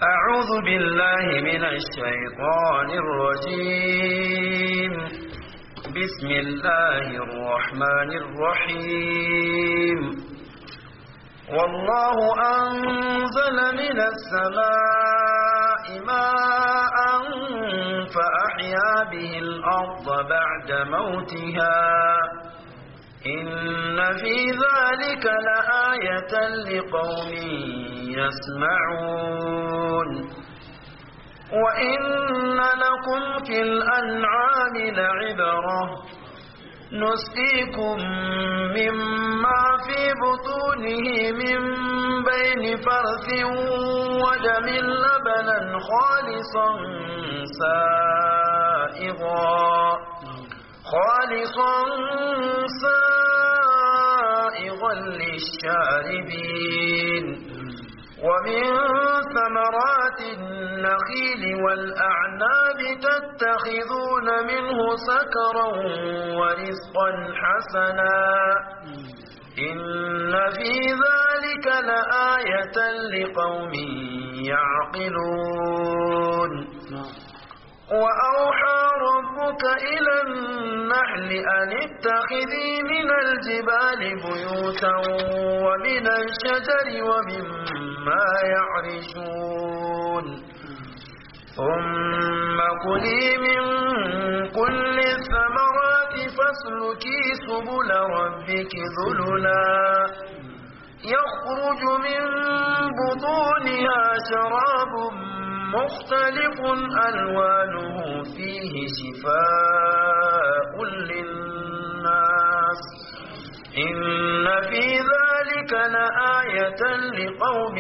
أعوذ بالله من الشيطان الرجيم بسم الله الرحمن الرحيم والله أنزل من السماء ماء فأحيا به الأرض بعد موتها إن في ذلك لآية لقوم يسمعون وإن لكم في الأنعام لعبرة نسقيكم مما في بطونه من بين فرث ودم لبنا خالصا سائغا خالصا سائغا للشاربين ومن ثمرات النخيل والأعناب تتخذون منه سكرا ورزقا حسنا إن في ذلك لآية لقوم يعقلون وأوحى ربك إلى النحل أن اتخذي من الجبال بيوتا ومن الشجر ومما يعرشون ثم كلي من كل الثمرات فاسلكي سبل ربك ذللا يخرج من بطونها شراب مختلف ألوانه فيه شفاء للناس إن في ذلك لآية لقوم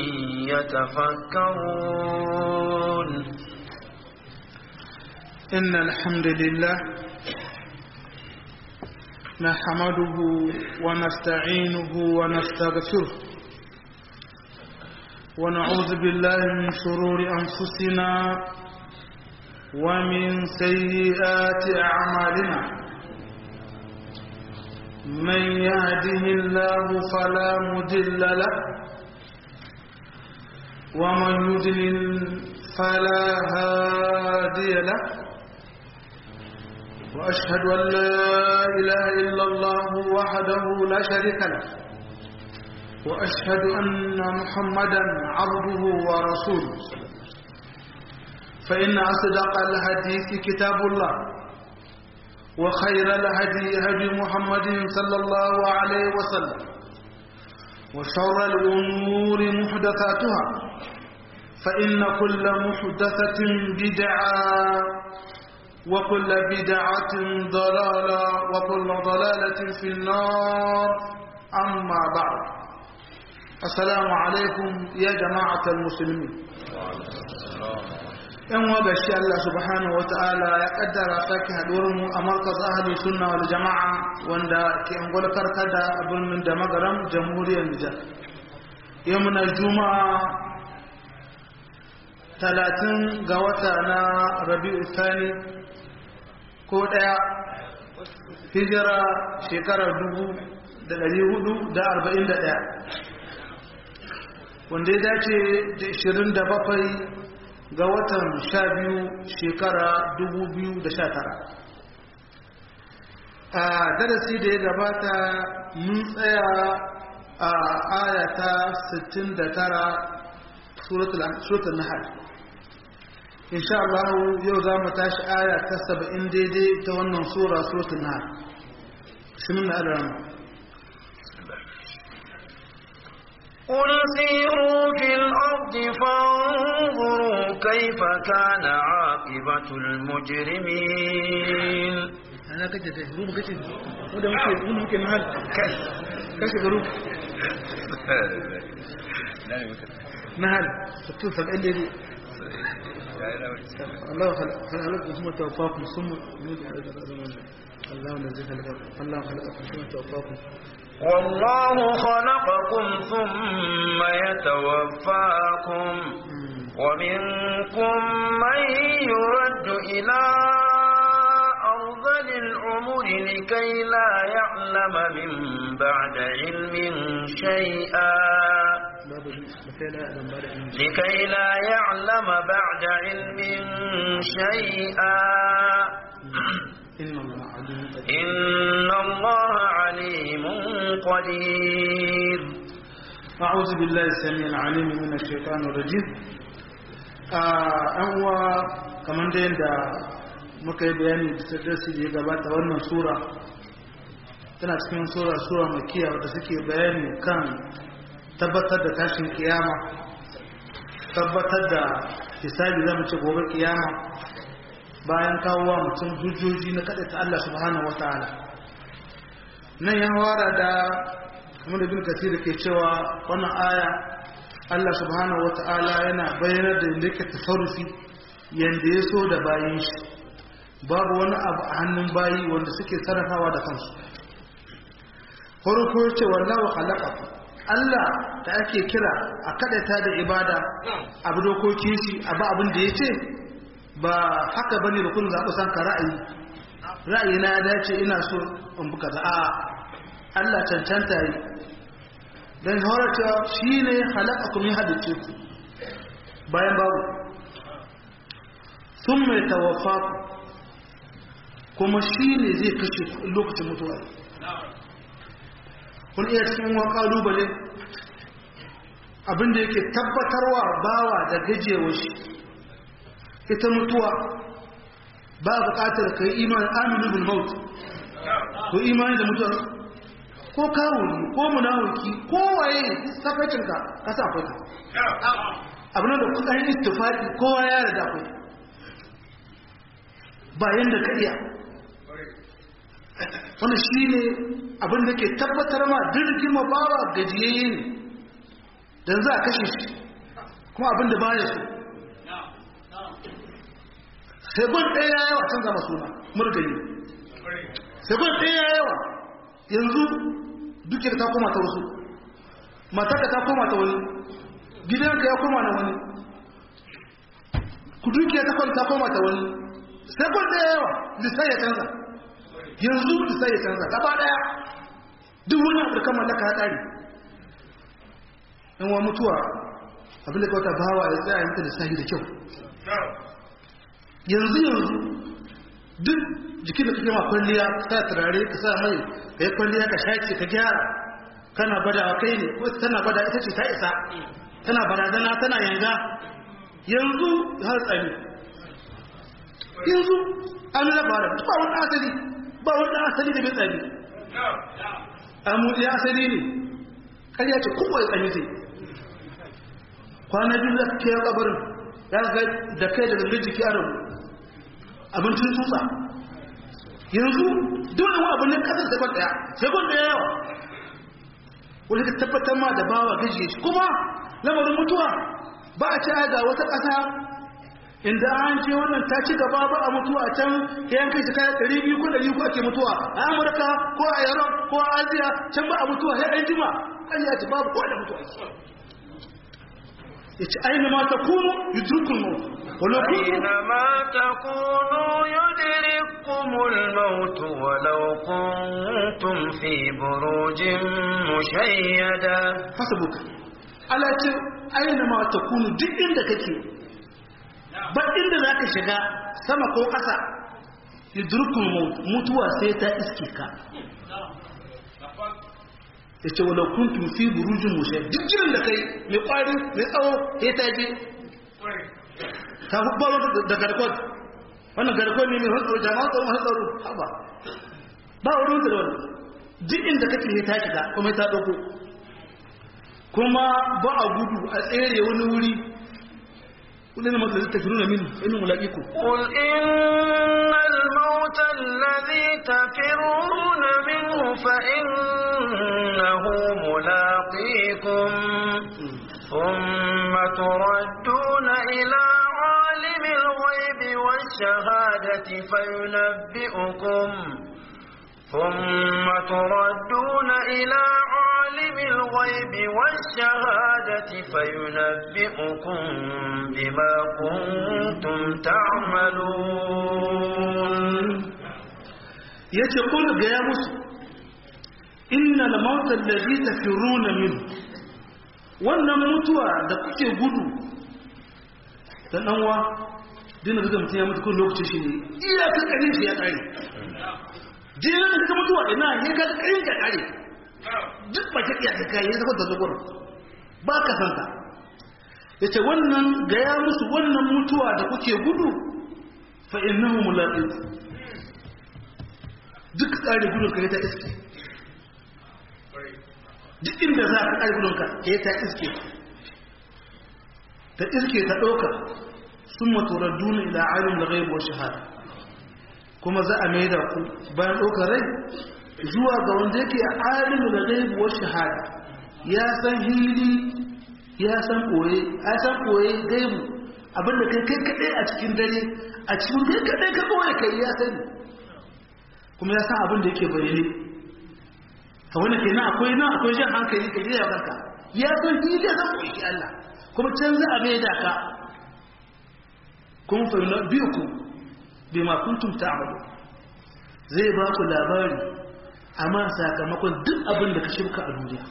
يتفكرون إن الحمد لله نحمده ونستعينه ونستغفره ونعوذ بالله من شرور أنفسنا ومن سيئات أعمالنا من يهده الله فلا مضل له ومن يضلل فلا هادي له وأشهد أن لا إله إلا الله وحده لا شريك له وأشهد أن محمدا عبده ورسوله فإن أصدق الحديث كتاب الله وخير الهدي هدي محمد صلى الله عليه وسلم وشر الأمور محدثاتها فإن كل محدثة بدعة وكل بدعة ضلالة وكل ضلالة في النار أما بعد السلام عليكم يا جماعة المسلمين yan wa gashi Allah subhanahu wata'ala ya kaddara sake haduwar mu a markaz ahli sunna wal jama'a wanda ke angwal karkada a birnin da magaram jamhuriyar Nijar yau muna juma'a talatin ga wata na rabi'u thani ko daya hijira shekarar dubu da dari hudu da arba'in da daya wanda ya dace da ishirin da bakwai ga watan sha biyu shekara dubu biyu da sha tara a darasi da ya gabata mun tsaya a ayata 69 suratul nahal insha Allah yau za mu tashi aya ta 70 daidai ta wannan sura suratul nahal shimin na alama قل سيروا في الأرض فانظروا كيف كان عاقبة المجرمين أنا كنت تهرب كنت وده ممكن ممكن محل كيف هروب محل تتصل اللي دي الله خلق خلق ثم توفاكم ثم الله نزل خلق الله خلقكم ثم توفاكم والله خلقكم ثم يتوفاكم ومنكم من يرد إلى أرذل العمر لكي لا يعلم من بعد علم شيئا لكي لا يعلم بعد علم شيئا إن الله عليم قدير إن الله عليم قدير أعوذ بالله السميع العليم من الشيطان الرجيم an uwa kamar da yadda muka yi bayani da darasi da ya gabata wannan sura tana cikin sura sura makiya wadda suke bayani kan tabbatar da tashin kiyama tabbatar da hisabi zama ce gobe kiyama bayan kawowa mutum hujjoji na kaɗa ta Allah subhanahu wata'ala nan ya wara da kamar da bin kasir ke cewa wannan aya Allah subhanahu wata'ala yana bayanar da yadda yake tasarrufi yanda ya so da bayin shi babu wani abu a hannun bayi wanda suke sarrafawa da kansu farko ce wallahu khalaqakum Allah da ake kira a kadaita da ibada abu dokoki shi abu abin da yace ba haka bane da kun zaɓi san ka ra'ayi ra'ayi na ya dace ina so in buka za a Allah cancanta yi dan horata shine khalaqakum ya hadace ku bayan babu thumma yatawaffaku kuma shine zai kashe ku lokacin mutuwa kun iya cikin wa kalubale abinda yake tabbatarwa bawa da gajewa shi ita mutuwa ba buƙatar ka yi imanin aminu bin maut ko imani da mutuwa ko kawuni ko munawuki ko waye sakacinka ka sa akwai ka abin da kudayen istifaki kowa ya rada akwai bayan da ka iya wani shi ne abin da ke tabbatar ma dirgin mabawa gajiyayye ne don za a kashe shi kuma abin da baya so segon ɗaya ya yawa canza masu na murgani segon ɗaya ya yawa yanzu duke ta koma ta wasu mataka ta koma ta wani gidanka ya koma na wani ku duke ta koma ta wani segon ɗaya yawa lissai ya canza yanzu lissai ya canza gaba ɗaya duk wani afirkan mallaka ya ƙari in wa mutuwa abinda kawata bawa ya tsaya mata lissahi da kyau yanzu yanzu duk jikin da kake ma kwalliya sa turare ka sa mai ka yi kwalliya ka shaƙi ka gyara kana bada a kai ne ko tana bada ita ce ta isa tana barazana tana yanga yanzu har tsari yanzu an labara ba wani asali ba wani asali da bai tsari amu ya asali ne ƙarya ce kuma ya tsari zai kwana biyu za ka kiyar kabarin ya ga da kai da gangan jiki a rabu abincin tsutsa yanzu dole wani abu ne kasar sekon daya sekon daya yawa wani ka tabbatar ma da bawa gajiye shi kuma lamarin mutuwa ba a ce ga wata ƙasa inda an ce wannan ta ci gaba ba a mutuwa a can ta yanka shi kayan ɗari biyu ko ɗari ko ake mutuwa a amurka ko a yaron ko a asiya can ba a mutuwa sai an jima an yi ce babu kowa da mutuwa ya ce aina ma ta kunu yudrukul maut ولو أينما تكونوا يدرككم الموت ولو كنتم في بروج مشيدة حسبك على أينما تكونوا duk inda kake ba inda za ka shiga sama ko ƙasa yudrukul maut mutuwa sai ta iske ka ya ce wadda kuntum fi burujin mushe duk jirin da kai mai ƙwari mai tsawo ya ta je ta hubbar da garkot wannan garkot ne mai hantsaro jama'a tsaro hantsaro haba ba wurin da wani duk inda kake ne ta shiga kuma ta ɗauko kuma ba a gudu a tsere wani wuri قل إنما الذي تفرون منه فإنه ملاقيكم قل إن الموت الذي تفرون منه فإنه ملاقيكم ثم تردون إلى عالم الغيب والشهادة فينبئكم ثم تردون إلى عالم الغيب والشهادة فينبئكم بما كنتم تعملون يتقول قيامس إن الموت الذي تفرون منه wannan mutuwa da kuke gudu da ɗanwa dina da mutum ya mutu kun lokacin shi ne iya ta ƙarin shi ya ƙare jinin da ta mutuwa ina ya ga ƙarin ka ƙare duk ba ta iya ka ƙare ya zama da zuwa ba ka santa ya ce wannan gaya musu wannan mutuwa da kuke gudu fa innahu mulaqiq duk tsari gudun ka ta iske duk inda za ka tsari gudun ka ya ta iske ta iske ta ɗauka sun maturar duna ila alim da gaibuwar shahada kuma za a mai da ku bayan ɗaukar rai zuwa ga wanda yake alim da gaibuwar shahada ya san hili ya san koye ya san koye gaibu abinda kai kai kaɗai a cikin dare a cikin kai kaɗai ka koye kai ya sani kuma ya san abin da yake bayyane ta wani ke nan akwai nan akwai jan hankali ka jiya kanka ya san hili ya san koye Allah kuma can za a mai da ka kun fahimta biyu ku bai ma kuntum ta'amalu zai ba ku labari amma sakamakon duk abin da ka shirka a duniya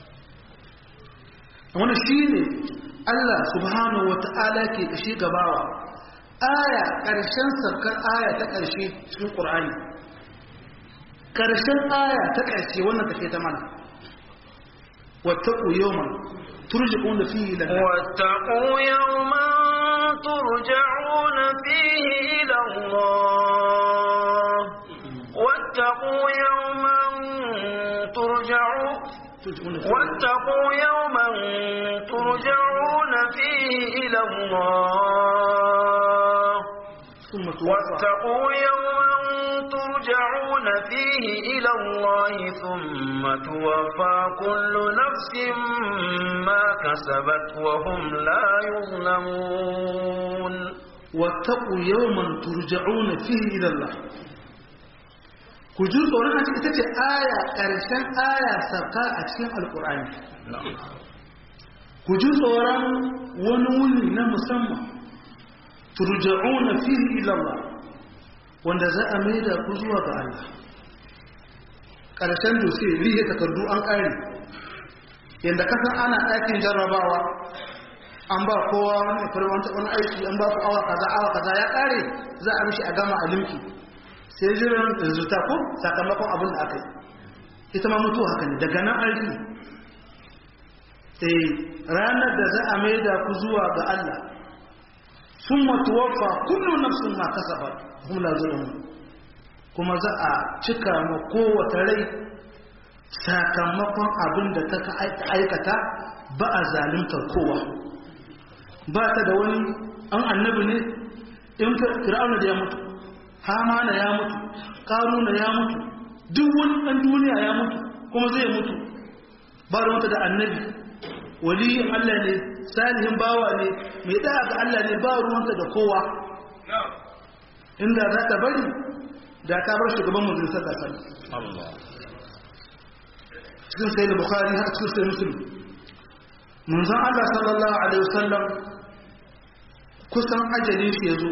wani shi ne Allah subhanahu wa ta'ala ke kashe gabawa aya ƙarshen sarkar aya ta ƙarshe cikin ƙur'ani ƙarshen aya ta ƙarshe wannan take ta mana wattaqu yawman turja'una fihi ila واتقوا يوما ترجعون فيه إلى الله واتقوا يوما ترجعون واتقوا يوما ترجعون فيه إلى الله ثم توفى واتقوا يوما ترجعون فيه إلى الله ثم توفى كل نفس ما كسبت وهم لا يظلمون wattaqu yawman turja'una fihi ila Allah ku ji tsoron a cikin ita ce aya ƙarshen aya sauka a cikin alƙur'ani ku ji tsoron wani wuni na musamman turja'una fihi ila Allah wanda za a mai da ku zuwa ga Allah ƙarshen dose rihe takardu an ƙare yadda kasan ana ɗakin jarrabawa an ba kowa wani farwanta wani aiki an ba ku awa kaza awa kaza ya ƙare za a mishi a gama a limki sai jiran rizuta ko sakamakon abin da aka yi ita ma mutu haka ne daga nan aiki eh ranar da za a mai da ku zuwa ga Allah sun matuwafa kullum nafsun ma kasabar hum la zulmun kuma za a cika ma kowace rai sakamakon abin da ta aikata ba a zalimtar kowa ba ta da wani an annabi ne in fir'auna da ya mutu hamana ya mutu karuna ya mutu duk wani ɗan duniya ya mutu kuma zai mutu ba da wata da annabi waliyin Allah ne salihin bawa ne mai ɗaya ga Allah ne ba ruwanta da kowa inda za ta bari da ta bar shugaban mutum sallah sallah cikin sai da bukari har cikin sai musulmi munzan Allah sallallahu alaihi wasallam kusan ajalin shi ya zo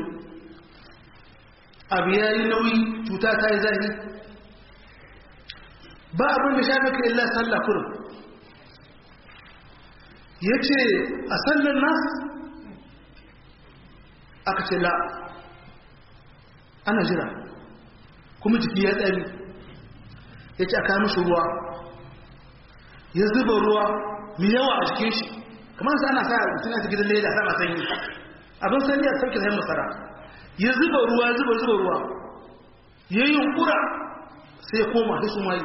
abu ya yi nauyi cuta ta yi zahi ba abin da shafi ka illa sallah kurum ya ce a sallar nas aka ce la ana jira kuma jiki ya tsari ya ce a kawo mishi ruwa ya zuba ruwa mai yawa a jikin shi kamar sa ana sa mutum ya gidan leda sama sanyi abin sanyi a sauke sayan masara ya zuba ruwa zuba zuba ruwa ya yi yunkura sai ya koma da su mai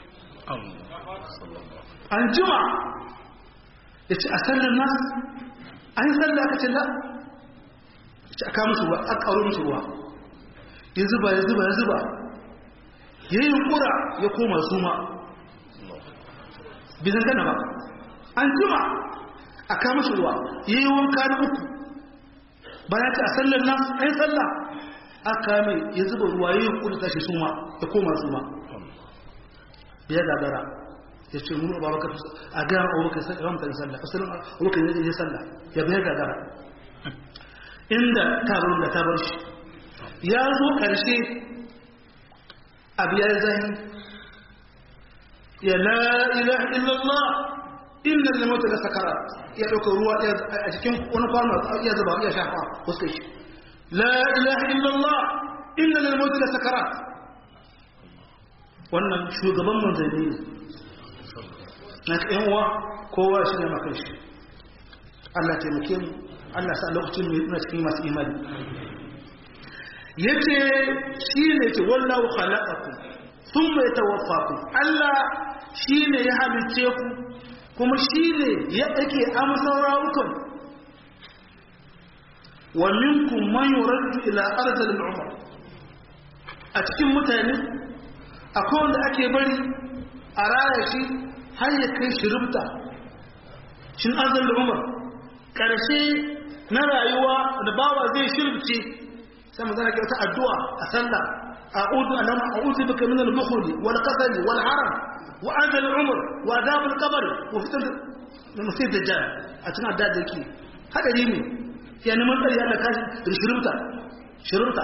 an jima ya ce a sallar nasu an yi sallar aka ce la ce a kama su ruwa a ƙauro musu ruwa ya zuba ya zuba ya zuba ya yi yunkura ya koma su ma bizan gana ba an jima a kama shi ruwa ya yi wanka na uku bayan ta a sallar nan ai sallah aka mai ya zuba ruwa ya yi kudu tashi suma ya koma suma ya gagara ya ce munu ba baka a ga abubakar sai ya mutane sallah asalin abubakar ya yi sallah ya bai gagara inda tabar da tabar shi ya zo karshe abu ya zai ya la ilaha illallah inna lil mauti la sakarat ya dauka ruwa a cikin wani kwano ya zuba ya shafa fuskar shi la ilaha illallah inna lil mauti la sakarat wannan shugaban manzanni ne na ka yan uwa kowa shi ne makan shi Allah taimake mu Allah sa lokacin mai ina cikin masu imani yace shi ne ce wallahu khalaqakum thumma yatawaffakum Allah shi ne ya halice ku kuma shi ne ya ɗake amsar rawukan wa minkum man yuraddu ila arzal umar a cikin mutane akwai wanda ake bari a raya shi har ya kai shi rubta shin arzal umar ƙarshe na rayuwa da bawa zai shirbice sai mu zana wata addu'a a sallah a'udhu anama a'udhu bika min al-bukhli wal qasali wal haram wa adal umr wa adab al-qabr wa fitan masih dajjal a cikin addu'a da yake hadari ne ya neman tsari Allah kashi da shirumta shirumta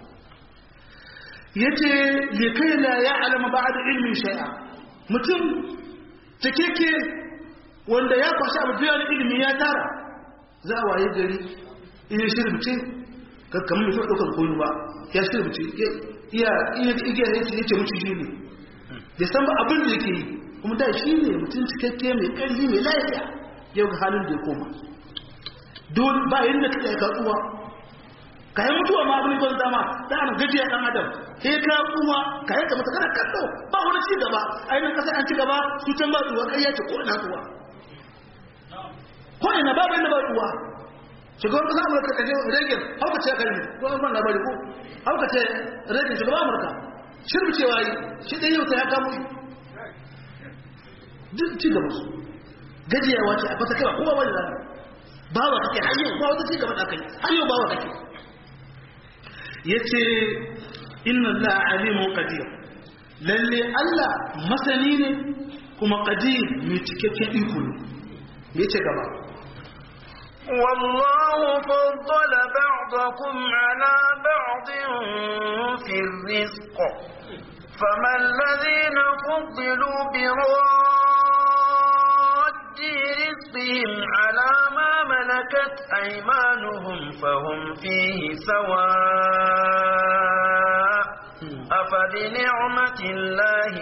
yace li kai la ya'lamu ba'da ilmin shay'a mutum takeke wanda ya kwashi abu da ilimi ya tara za a waye gari in shirbice kamar mutum ɗaukar koyo ba ya shirbice iya igiya ya ce yake mutu shi ne ya san ba abin da yake yi kuma da shi ne mutum cikakke mai ƙarfi mai lafiya yau ga halin da ya koma dole ba yadda ka yi katsuwa ka yi mutuwa ma abin ban dama da ana gajiya ɗan adam sai ka kuma ka yi kamata kana kallo ba wani ci gaba a yi nan ƙasa an ci gaba su can ba tsuwa ƙarya ce ko ina tsuwa ko ina babu inda ba tsuwa shugaban ƙasa amurka ka je regin hauka ce kalmi ko an ban labari ko hauka ce regin shugaban amurka shirbi cewa yi shi ɗaya yau ta ya kamo shi duk ci gaba su gajiyawa ce a fata kira kowa wani zama bawa kake har yau ba wata ci gaba da kai har yau bawa kake ya ce inna la alimun qadir lalle Allah masani ne kuma qadir mai cikakken iko ne me ce gaba والله فضل بعضكم على بعض في الرزق فما الذين فضلوا براد رزقهم على ما ملكت أيمانهم فهم فيه سواء أفبنعمة الله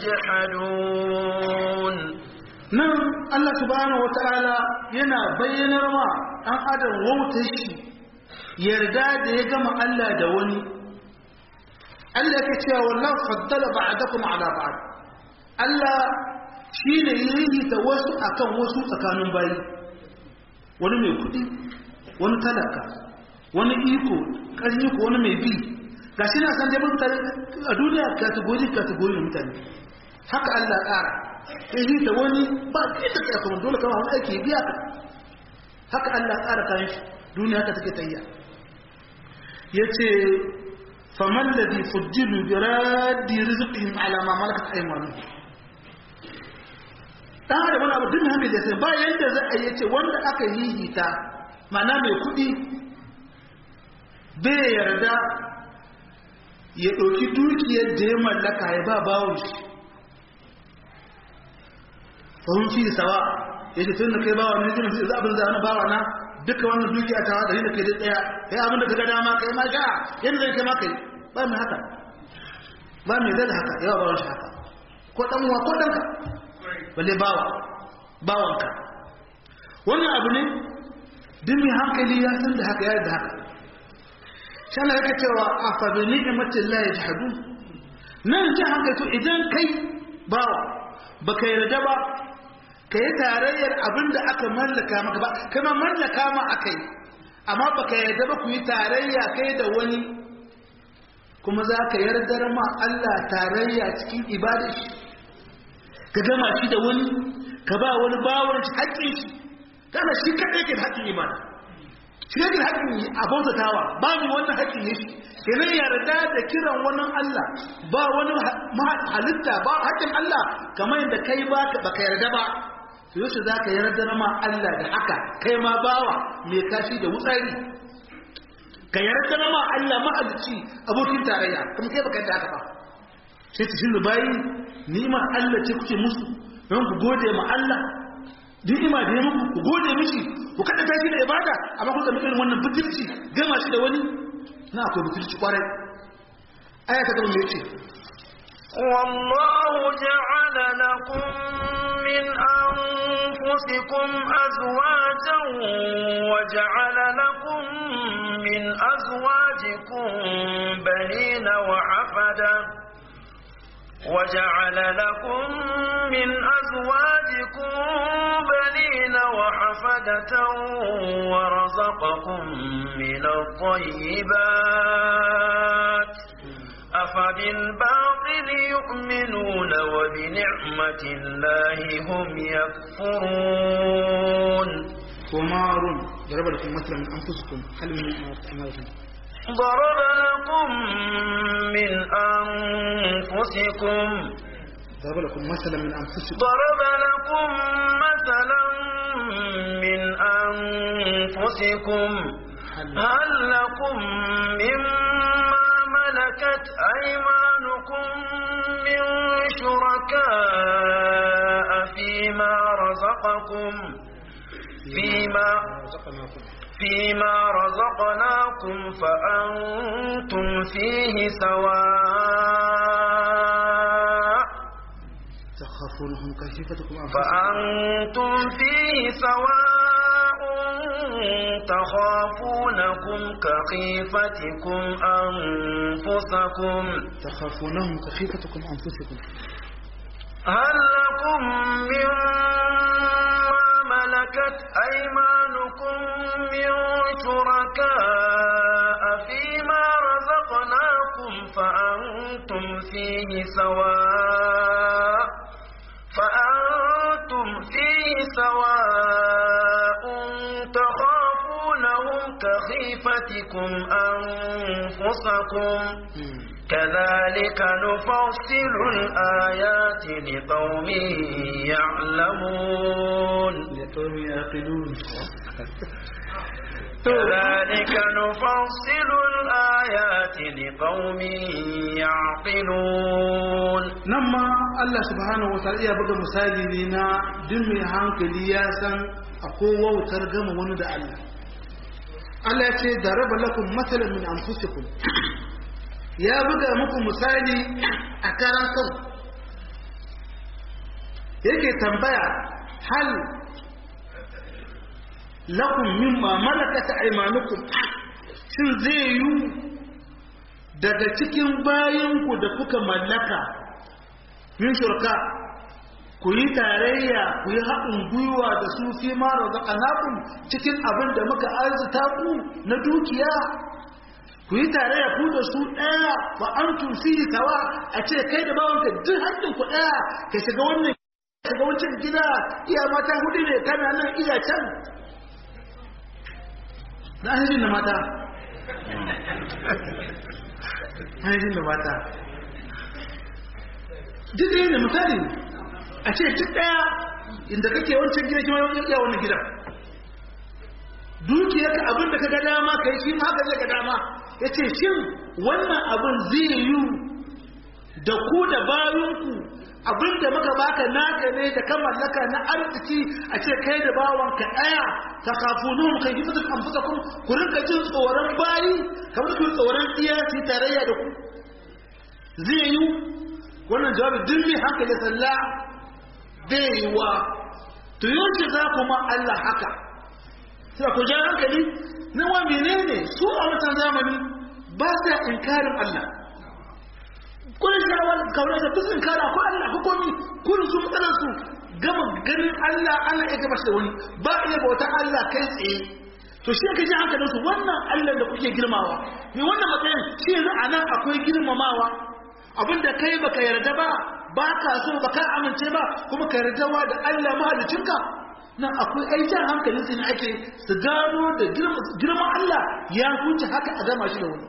يجحدون nan Allah subhanahu wata'ala yana bayyanar ma ɗan adam wautar shi yarda da ya gama Allah da wani Allah yake cewa wallahu faddala ba'dakum ala ba'd Allah shine yayi ta wasu akan wasu tsakanin bayi wani mai kudi wani talaka wani iko ƙarni ko wani mai bi gashi na san dai mutane a duniya kategori kategori mutane haka Allah ƙara yi da wani ba ke da kai kuma dole kama wani aiki biya ka haka Allah ƙara kayan shi duniya haka take tayya yace faman ladhi fujjilu bi raddi rizqihim ala ma malakat aymanuhum dan da wani abu din hamid da sai ba yanda za a yace wanda aka yi hita mana mai kuɗi bai yarda ya ɗauki dukiyar da ya mallaka ya ba bawon shi fahim fi sawa ya ce tun da kai bawa ne jinin sai abin da wani bawa na duka wannan dukiya ta da da kai da tsaya kai abin da kaga dama kai ma sha yanda zai kai ma kai ba mai haka ba mai zai da haka yawa bawan shi haka ko dan uwa ko danka balle bawa bawanka wannan abu ne duk mai hankali ya san da haka ya da haka shi Allah yake cewa afa bi ni'matillahi yajhadun nan ji hankali to idan kai bawa baka yarda ba ka yi tarayyar abin da aka mallaka maka ba kama mallaka ma aka yi amma baka yarda ba ku yi tarayya kai da wani kuma za ka yardar ma Allah tarayya cikin ibada shi ka gama shi da wani ka ba wani bawon shi haƙƙin shi kana shi kaɗai ke da haƙƙin ibada shi ne da haƙƙin a bautatawa ba mu wannan haƙƙin ne shi kenan yarda da kiran wani Allah ba wani halitta ba haƙƙin Allah kamar yadda kai ba baka yarda ba to yaushe za ka yarda ma Allah da haka kai ma bawa mai kashi da wutsari ka yarda ma Allah mahalicci abokin tarayya kuma kai baka yarda haka ba sai ta shin bayi ni'imar Allah ce kuke musu don ku gode ma Allah ni'ima da ya muku ku gode mishi ku kada tashi da ibada amma ku zama irin wannan butulci gama shi da wani na akwai butulci kwarai aya ta gaba me yace والله جعل لكم من أنفسكم أزواجا وجعل لكم من أزواجكم بنين وحفدا وجعل لكم من أزواجكم بنين وحفدة ورزقكم من الطيبات أفبالباطل يؤمنون وبنعمة الله هم يكفرون ومار ضرب لكم مثلا من انفسكم هل من اعمالكم ضرب لكم من أنفسكم ضرب لكم مثلا من انفسكم ضرب لكم مثلا من أنفسكم هل لكم مما ملكت أيمانكم من شركاء فيما رزقكم فيما فيما رزقناكم فأنتم فيه سواء تخافونهم كخيفتكم انفسكم فأنتم فيه سواء تخافونكم كخيفتكم أنفسكم تخافونهم كخيفتكم انفسكم هل لكم مما ملكت أيمانكم من شركاء فيما رزقناكم فأنتم فيه سواء فأنتم فيه سواء تخافونهم كخيفتكم أنفسكم كذلك نفصل الآيات لقوم يعلمون لقوم يعقلون كذلك نفصل الآيات لقوم يعقلون nan ma Allah subhanahu wa ta'ala ya buga misali ne na duk mai hankali ya san akwai wautar gama wani da Allah Allah ya ce da raba lakum matsalan min anfusikum ya buga muku misali a karan kan yake tambaya hal lakum mimma malakat aymanukum shin zai yi daga cikin bayanku da kuka mallaka min shurka ku yi tarayya ku yi haɗin gwiwa da su fi mara zaƙanakun cikin abin da muka arzuta ku na dukiya ku yi tarayya ku da su ɗaya ba an tufi tawa a ce kai da bawanka duk haƙƙin ku ɗaya ka shiga wannan shiga wancan gida iya mata hudu ne kana nan iya can na hajjin da mata hajjin da mata duk ɗaya ne misali a ce duk ɗaya inda kake wancan gida kima ya wannan gida dukiyarka abin da ka ga dama kai shi ma haka zai ga dama ya ce shin wannan abin zai yi da ku da bayanku abin da muka baka naka ne da ka mallaka na arziki a ce kai da bawanka ɗaya ta kafu nuhun kai yi fitar amfusa kun ku rinka jin tsoron bayi kamar ku tsoron tsiya su yi tarayya da ku zai yi wannan jawabi duk mai hankali sallah bai yi wa to yaushe za ku ma Allah haka sai ku ja hankali na wa menene su a wancan zamani ba sa inkarin Allah kun shawar kawai da duk inkara ko Allah ko komi kun su matsalar su gama ganin Allah Allah ya gaba da wani ba iya bauta Allah kai tsaye to shi ka ji hankalin su wannan Allah da kuke girmawa me wannan matsayin shi yanzu a nan akwai girmamawa abinda kai baka yarda ba ba ka so ba ka amince ba kuma ka yarda da Allah mahalicinka nan akwai aikin hankalin su ne ake su gano da girman Allah ya huce haka a gama shi da wani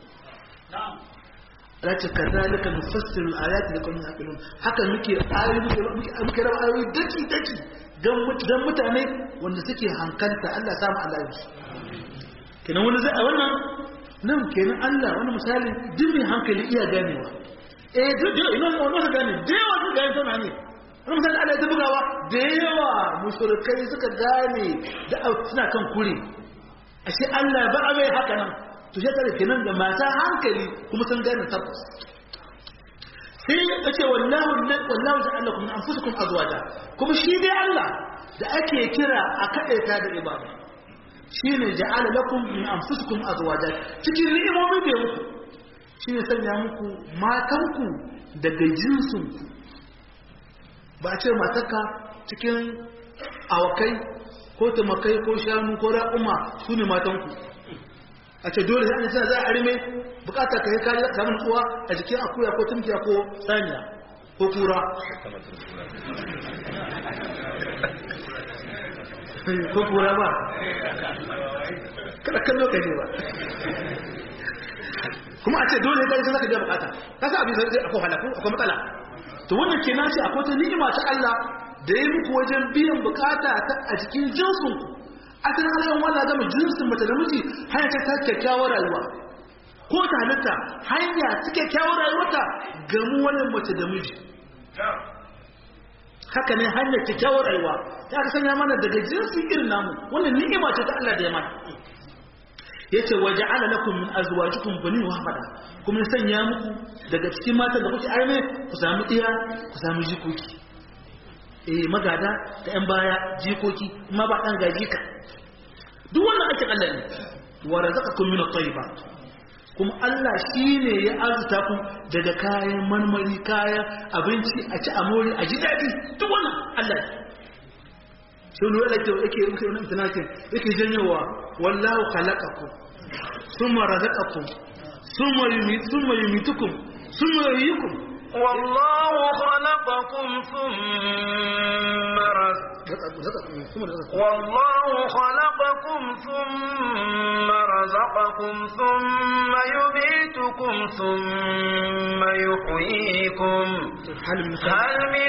Race ka zalika nufassiru ayati da kuma yaqilun haka muke ayoyi muke muke raba ayoyi daki daki dan mutane wanda suke hankalta Allah samu Allah yi kenan wani zai wannan nan kenan Allah wani misali duk mai hankali iya ganewa eh duk da ina wannan ka gane da yawa ka gane tana ne wani misali Allah ya bugawa da yawa mushrikai suka gane da suna kan kure ashe Allah ba a mai haka nan to shi tare kenan da mata hankali kuma sun gane tabbas sai ya ce wallahu wallahu ja'alakum min anfusikum azwaja kuma shi dai Allah da ake kira a kadaita da ibada shine ja'ala lakum min anfusikum azwaja cikin ni'imomin da muku shine sanya muku matanku daga jinsinku ba a ce matarka cikin awakai ko tumakai ko shanu ko raƙuma su ne matanku a ce dole sai an tana za a arme bukata ka yi kariya samun uwa a jikin akuya ko tumkiya ko saniya ko kura ko kura ba kada kallo ka ne ba kuma a ce dole sai ka zaka biya bukata ka sa abin zai akwai halaku akwai matsala to wannan ke nace akwai ta ni'ima ta Allah da ya muku wajen biyan bukata ta a cikin jinsin ku asalin halayen wanda gama jinsin mace da miji hanya ta ta kyakkyawar rayuwa ko ta halitta hanya ta kyakkyawar rayuwarta gamu wannan mace da miji haka ne hanyar kyakkyawar rayuwa ya ka sanya mana daga jinsin irin namu wannan ni'ima ce ta Allah da ya mana yace waja'ala lakum min azwajikum bani wa hafada kuma ya sanya muku daga cikin matan da kuke arme ku samu iya ku samu jikoki eh magada da yan baya jikoki kuma ba dan gaji ka duk wannan ake Allah ne wa razaqakum min at-tayyibat kuma Allah shine ya arzuta ku daga kayan marmari kayan abinci a ci amori a ji dadi duk wannan Allah ne sai ne wanda yake yake wannan tunakin yake janyowa wallahu khalaqakum thumma razaqakum thumma yumit thumma yumitukum thumma yuhyikum والله خلقكم ثم رزقكم والله خلقكم ثم رزقكم ثم يميتكم ثم يحييكم هل من هل من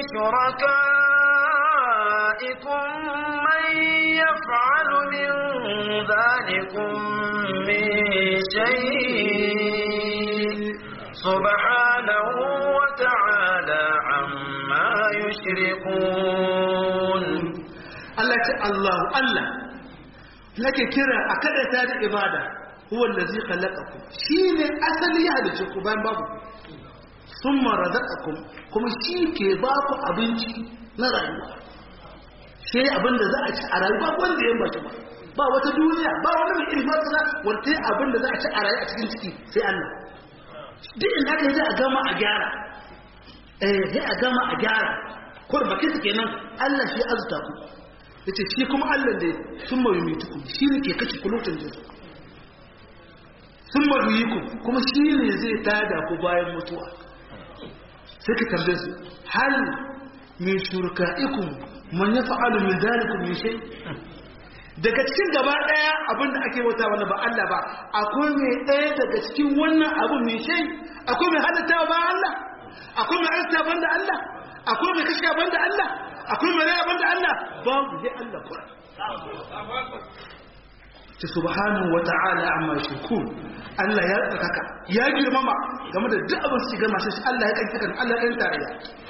شركائكم من يفعل من ذلكم من شيء سبحانه وتعالى عما يشركون Allah ce Allahu Allah nake kira a kada ta da ibada huwa allazi khalaqakum shine asali ya halice ku bayan babu thumma razaqakum kuma shi ke ba ku abinci na rayuwa sai abin da za a ci a rayuwa wanda ya bashi ba ba wata duniya ba wani mai ilmi masana wanda abin da za a ci a rayuwa a cikin ciki sai Allah duk inda aka yi za a gama a gyara eh sai a gama a gyara kur baki su kenan Allah shi azuta ku yace shi kuma Allah da sun mai mutuku shi ne ke kashe kulutun jinsu sun mai ku kuma shi ne zai tada ku bayan mutuwa sai ka tambaye su hal min shurka'ikum man yaf'alu min dhalikum min shay daga cikin gaba daya abinda ake wata wanda ba Allah ba akwai mai daya daga cikin wannan abu mai shay akwai mai halatta ba Allah akwai mai arsa banda Allah akwai mai kashe banda Allah akwai mai raya banda Allah babu dai Allah kura ta subhanahu wa ta'ala amma shirkun Allah ya tsakaka ya girmama game da duk abin su gama shi Allah ya kanta kan Allah ya tarayya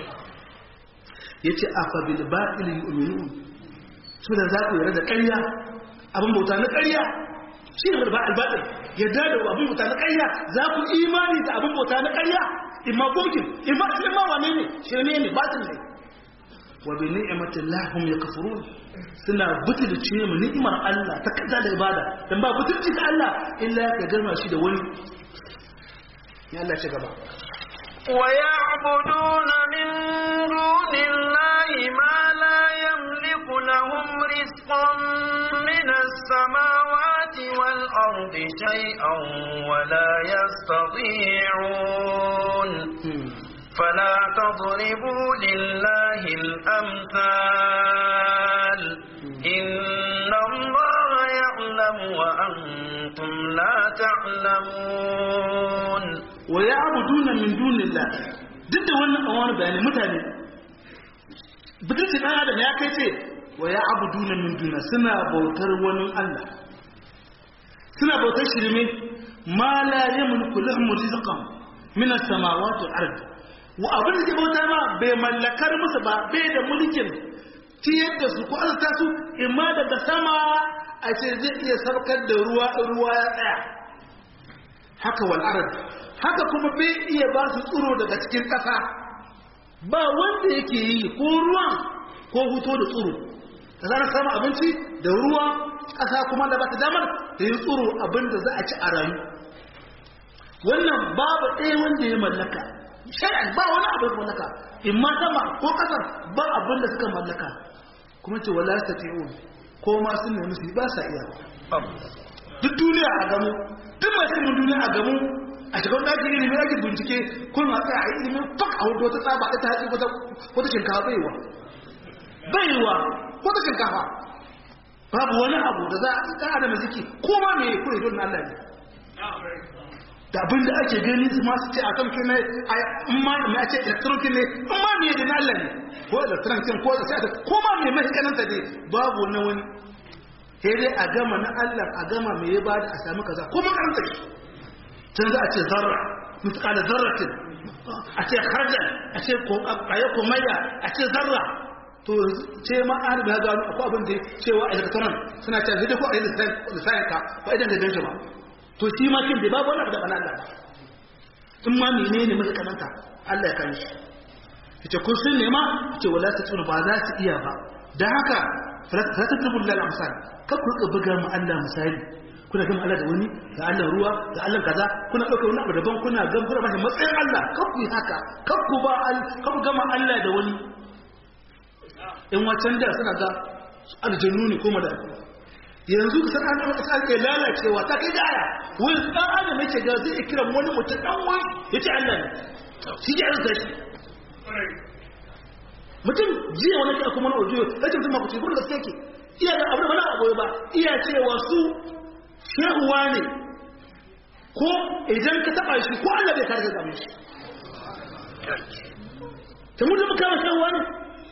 yace afa bil batil yu'minun su da za ku yarda da ƙarya abin bauta na ƙarya shi ne ba albatil yadda da abin bauta na ƙarya za ku imani da abin bauta na ƙarya imma bokin imma imma wane ne shirme ne batil ne wa bi ni'matillah hum yakfurun suna butulci mu ni'imar Allah ta kaza da ibada dan ba butulci ga Allah illa ka gama shi da wani ya Allah ci gaba ويعبدون من دون الله ما لا يملك لهم رزقا من السماوات والأرض شيئا ولا يستطيعون فلا تضربوا لله الأمثال إن الله يعلم وأنتم لا تعلمون wa ya'buduna min dunillah duk da wannan kan wani bayani mutane bidin dan adam ya kai ce wa ya'buduna min dunillah suna bautar wani Allah suna bautar shirme ma la yamliku lahum rizqan min as-samawati wal ard wa abin da ke bauta ma bai mallakar musu ba bai da mulkin ciyar da su ko azurta su imma daga sama a ce zai iya sarkar da ruwa ruwa ya tsaya haka wal haka kuma bai iya ba su tsiro daga cikin ƙasa ba wanda yake yi ko ruwan ko huto da tsiro da zarar samu abinci da ruwa ƙasa kuma da ba ta damar da yi tsiro abin da za a ci a rayu wannan babu ɗaya wanda ya mallaka shari'a ba wani abu da mallaka in ma sama ko ƙasar ba abin da suka mallaka kuma ce wala ta fi'un ko ma sun nemi su ba sa iya duk duniya a gamu duk masu ilimin duniya a gamu a cikin ɗakin ilimin ake bincike kun ma tsaya a yi ilimin fak a wata tsaba ta hatsi wata shinkafa baiwa baiwa wata shinkafa babu wani abu da za a ɗan adam ziki ko ma me kure don Allah ne da abin da ake gani su masu ce a kan kine a ma me a ce electronic ne in ma me da Allah ne ko electronic ko da sai ko ma me mai kananta ne babu na wani sai dai a gama na Allah a gama me ya bada a sami kaza ko makaranta shi tun za a ce zarra mutqala zarratin a ce khardal a ce ko ayi komayya a ce zarra to ce ma an da gano akwai abin da cewa electron suna cewa zai ko a yi lissayin ka ba idan da ganshi ba to shi ma kin da babu wani abu da bana Allah ba in ma menene muka kananta Allah ya kan shi yace kun sun nema yace wala ta tsuru ba za su iya ba dan haka fala ta tadrubu lil amsal ka ku rika buga mu Allah misali kuna gama Allah da wani ga Allah ruwa ga Allah kaza kuna dauka wani abu daban kuna gan kuna bashi matsayin Allah ka ku yi haka ka ku ba ka ku gama Allah da wani in wacan da suna ga aljannu ne ko mala'iku yanzu ka san an aka sake lalacewa ta kai da aya wai dan adam yake ga zai kira wani mutum dan wani yace Allah ne shi ya rasa shi mutum jiya wani ke kuma na audio yace mutum makuci gurin da take iya da abu da wani abu ba iya cewa su shehuwa ne ko idan ka taba shi ko Allah bai kare ka shi ta mutum kama shehuwa ne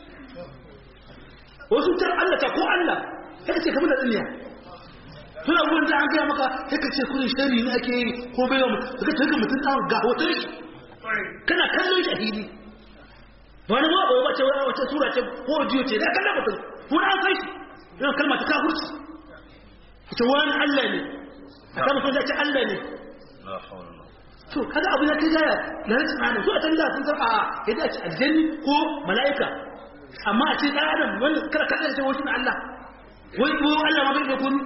wasu tar Allah ta ko Allah sai ka ce kamar da tsinya tun abubuwan da an gaya maka sai ka ce kudin shari ne ake yi ko bai wa ka ce mutum ɗan ga hoton shi kana kallon shi a hili ba wani ma ba ce wani wace sura ce ko jiyo ce da kallon mutum wani an sai shi yana kalma ta kafurci ce wani Allah ne a kan mutum da ce Allah ne to kada abu ya kai gaya na rashin hannun zuwa can da sun san a yadda a ce aljanni ko mala'ika amma a ce ɗan adam wani kada kada ce wasu na Allah wani ko Allah ma bai da kuni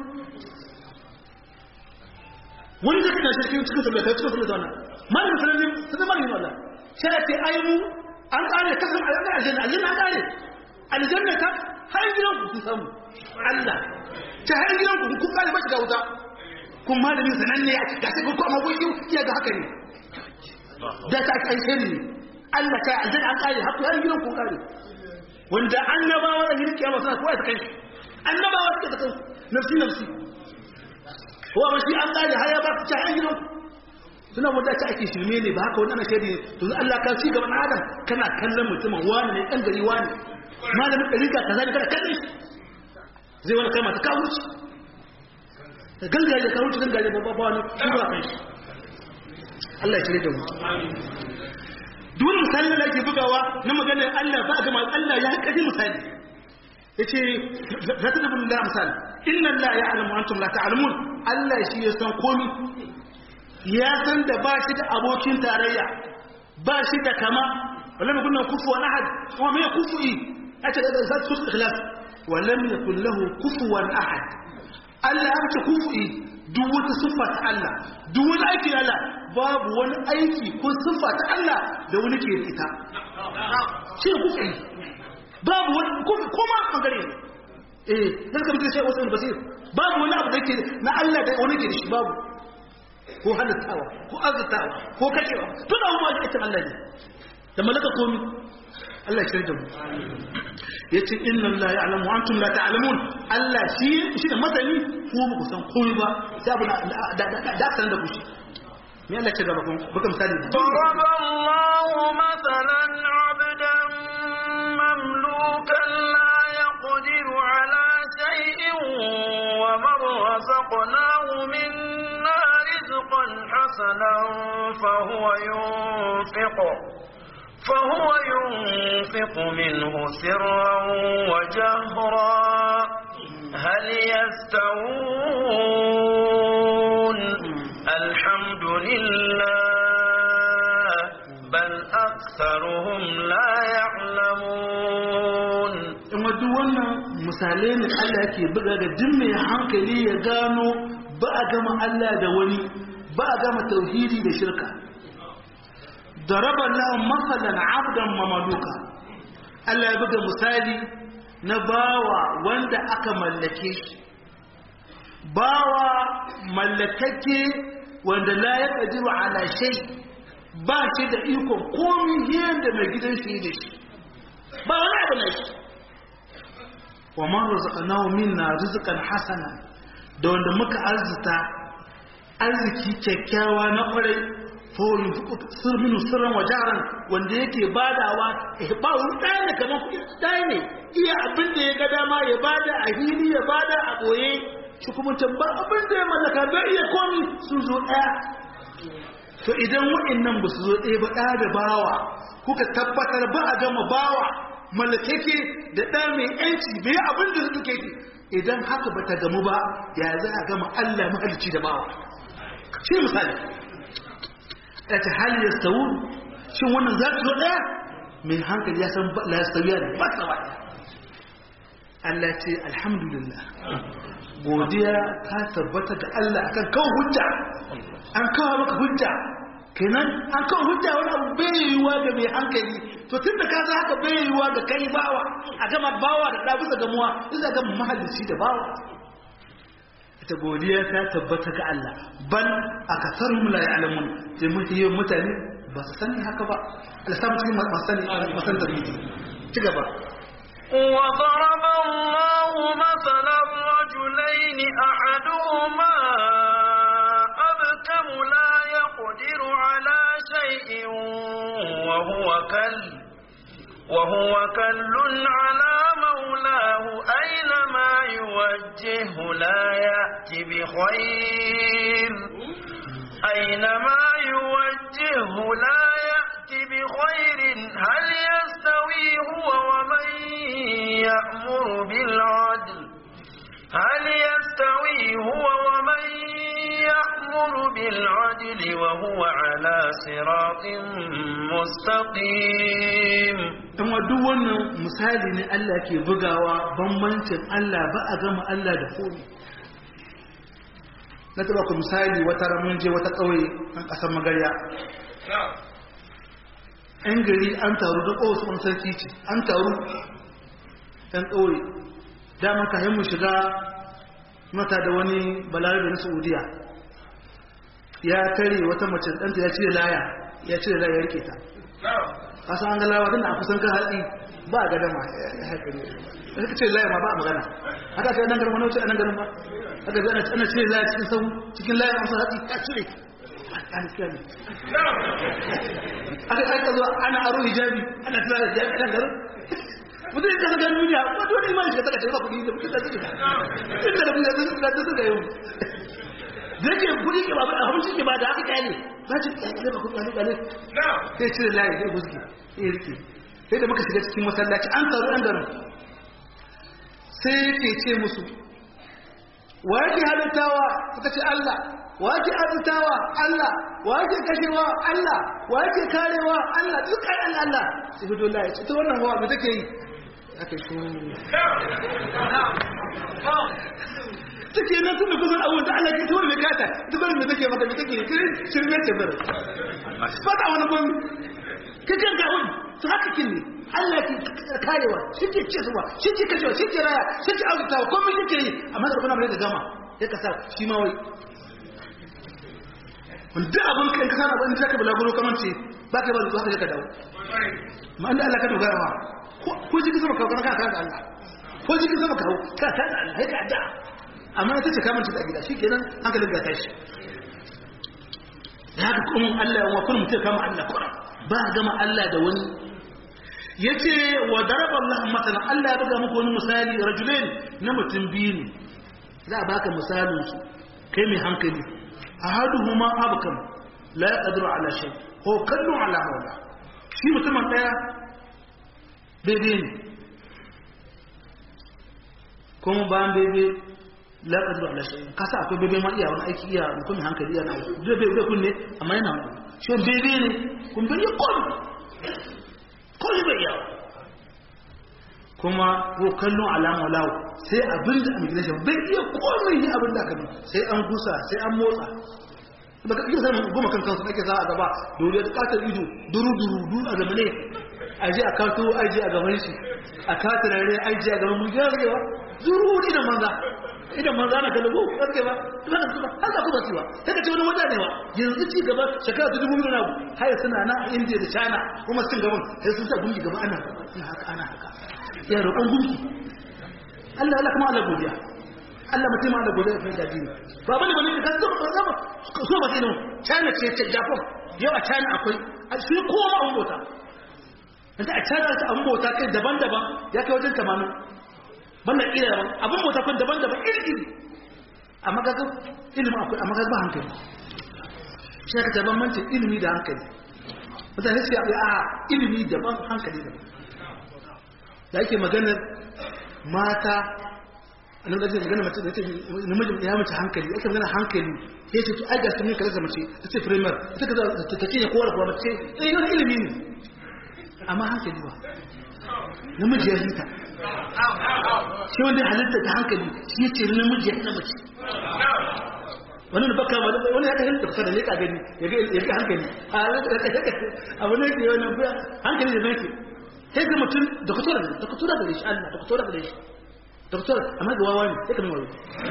wani da kana shirkin cikin sabbai kai cikin sabbai zauna malamin sanin sanin malamin Allah sai ce ai mu an kare kasan aljanna aljanna an kare aljanna ta har gidan ku samu Allah ta har gidan ku kun kare ba shiga wuta kun malamin sananne a cikin sai ku amma kun iya ga haka ne da ta kai sirri Allah ta aljanna an kare har gidan ku kare wanda annabawa da gidan kiyama suna kowa ta kai annabawa suka ta kai nafsi nafsi wa ba shi an kare har ya ba ta har gidan suna wanda ta ake shirme ne ba haka wani ana shaidi to Allah ka ci gaban adam kana kallon mutumin wani ne dan gari wani malamin dariƙa kaza ne kada kalle zai wani kalma ta kawo shi ta gangaje kawo shi gangaje ba ba wani shugaba kan shi Allah ya shirye da mu duk misalin da ake bugawa na maganar Allah ba ga Allah ya kaji misali yace za ta dubu da misali inna la ya'lamu antum la ta'lamun Allah shi ya san komai ya san da ba shi da abokin tarayya ba shi da kama walam yakun lahu kufuwan ahad wa ma kufu'i ata da zat su ikhlas walam yakun lahu kufuwan ahad Allah ya ce kufu'i duk wata siffa ta Allah duk wani aiki na Allah babu wani aiki ko siffa ta Allah da wani ke da ita shi ne kufu'i babu wani kuma bangare ne eh zaka mutum sai wasu basir babu wani abu da ke na Allah da wani ke da shi babu ko halittawa ko arzikawa ko kashewa tun da abubuwa ake Allah ne da malaka komi Allah ya da mu ya ce inna Allah ya alamu an tun la ta'alamun Allah shi shi da masani ko ba ku san komi ba sai abu da da san da ku shi me Allah ya ce gaba kun baka misali ضرب الله مثلا عبدا مملوكا لا يقدر على شيء ومن رزقناه منا رزقا حسنا فهو ينفق فهو ينفق منه سرا وجهرا هل يستوون الحمد لله بل أكثرهم لا يعلمون in duk wannan misalai ne Allah yake buga ga duk mai hankali ya gano ba a gama Allah da wani ba a gama tauhidi da shirka daraba lahum masalan abdan mamaluka Allah ya buga misali na bawa wanda aka mallake shi bawa mallakake wanda la ya qadiru ala shay ba shi da iko komai yanda mai gidan shi da shi ba wani abu ne shi wa man razaqnahu minna rizqan hasana da wanda muka arzuta arziki kyakkyawa na kwarai fawon sir minu sirran wajaran wanda yake badawa ba wani ɗaya ne kamar kuɗi ɗaya ne iya abin da ya ga dama ya bada a hili ya bada a ɓoye shi kuma ba abin da ya mallaka bai iya komi sun zo ɗaya to idan waɗannan ba su zo ɗaya ba ɗaya da bawa kuka tabbatar ba a gama bawa mallakeke da ɗa mai yanci bai abin da suke ke idan haka ba ta gamu ba ya za a gama Allah mahalicci da bawa shi misali ya ta hali ya stawu shin wannan za su zo ɗaya mai hankali ya san la ya stawiya da ba tsawa Allah ce alhamdulillah godiya ta tabbata ga Allah akan kawo hujja an kawo maka hujja kenan an kawo hujja wani abu bai yiwuwa ga mai hankali to tun da ka za haka bai yiwuwa ga kai bawa a gama bawa da ɗabi da gamuwa isa ga mahallici da bawa ita godiya ta tabbata ga Allah bal a kasar mula ya alamun sai mafi yawan mutane ba su sani haka ba alisamu cikin masu sani masan da ci gaba وضرب الله مثلا رجلين أحدهما أبكم لا يقدر على شيء وهو كل وهو كل على مولاه أينما يوجهه لا يأتي بخير أينما يوجهه لا يأتي بخير هل يستوي هو ومن يأمر بالعدل هل يستوي هو ومن يأمر بالعدل وهو على صراط مستقيم kuma duk wannan misali ne Allah ke bugawa bambancin Allah ba a gama Allah da komi na taba ku misali wata ramin je wata ƙauye a ƙasar magarya ‘yan gari an taru da ƙowasu wani sarki ce an taru ‘yan ƙauye damar kayan mu shiga mata da wani balarabe na saudiya ya tare wata mace ɗanta ya cire laya ya cire laya ya rike ta kasan an galawa tana a kusan kan hatsi ba a gadama ya haƙari da suka ce laya ma ba a magana haka ce nan garin wani wuce a nan garin ba haka zai ana cire laya cikin sau cikin laya masu hatsi ya cire an cire ne aka aka zuwa ana aro hijabi ana tura da hijabi a nan garin mutum ya kasa ganin duniya ba dole imani shiga saka cewa kuɗi da kuɗi da suke tun da kuɗi da suke da suka yau da yake kuɗi ke ba a hamsin ke ba da haka kyale ba ci kyale ba kuɗi kyale sai cire layi sai guski sai rike sai da muka shiga cikin masallaci an taru an garin sai yake ce musu wa yake halittawa suka ce Allah wa yake arzitawa Allah wa yake kashewa Allah wa yake karewa Allah duk kai Allah Allah sai fito layi ita wannan hawa me take yi aka shi take nan tun da kusan abubuwan da Allah ke tuwar mai kata ita bari mai take maka mai take kirin shirme ce bari ba ta wani gwami ka kan ga wani su haka kin ne Allah ke karewa shi ke ce zuwa shi ke kashewa shi ke raya shi ke arzutawa komai shi ke yi amma da kuna mai da gama ya kasa shi ma wai wanda abin kan kasa na wani zaka bulaguro kamar ce ba ka ba da haka ka dawo ma inda Allah ka dogara ma ko jikin sama kawo kana kana da Allah ko jikin sama kawo ka ta da Allah ka da amma ita ce kamar ta gida shikenan hankalin ga tashi da haka kuma Allah wa kun mutum kama Allah kuma ba gama Allah da wani yace wa daraba Allah masalan Allah ya buga muku wani misali rajulain na mutum biyu ne za a baka misalin su kai mai hankali ahaduhuma abkam la yaqdiru ala shay ko kallu ala mawla shi mutumin ɗaya bebe ne kuma bayan bebe laƙar zuwa lashe kasa akwai bebe ma iya wani aiki iya mutum hankali iya na aiki zai bebe kunne amma yana wani shi bebe ne kun bai yi kwan kwan bai yawa kuma ko kallon alama lawo sai abin da immigration bai iya komai yi abin da aka bi sai an gusa sai an motsa baka iya sanin goma kan kansu ake za a gaba dole ta katar ido duru duru duru a gaba ne a je a kato aji a gaban shi a katar rare aji a gaban mulki ya ba duru idan manza idan manza na kalabo rage ba ba da kuma har da kuma ciwa daga ce wani wata ne ba yanzu ci gaba shekara ta dubu biyu na har suna na India da China kuma sun gaban sai sun sa gungi gaba ana haka ana haka ya roƙon gunki Allah Allah kuma Allah godiya Allah mutum ma Allah godiya kai da dini ba bane bane ka zo ba zama so ba dinin China ce ce Japan yau a China akwai a shi kowa ma bota yanzu a China ta an bota kai daban-daban ya kai wajen 80 banda ila daban abun bota kai daban-daban iri iri amma ga ilimi akwai amma ga ba hankali shi ka taban mance ilimi da hankali mutane sai a ilimi daban hankali daban da ake maganar mata a nan gajiyar magana mace da ce namijin ya mace hankali ake magana hankali ya ce to ai ga sun kaza mace ta ce primer ta kaza ta ce ne kowa da kowa mace eh yana ilimi ne amma hankali ba namiji ya hita shi wanda halitta ta hankali shi ya ce namiji ya hita mace wani da baka wani wani ya kasance kusa da ne ka gani ya ga hankali a wani ya wani hankali da zai sai ga mutum doktora ne doktora gare shi Allah doktora gare shi doktora amma ga wawa ne sai ka nuna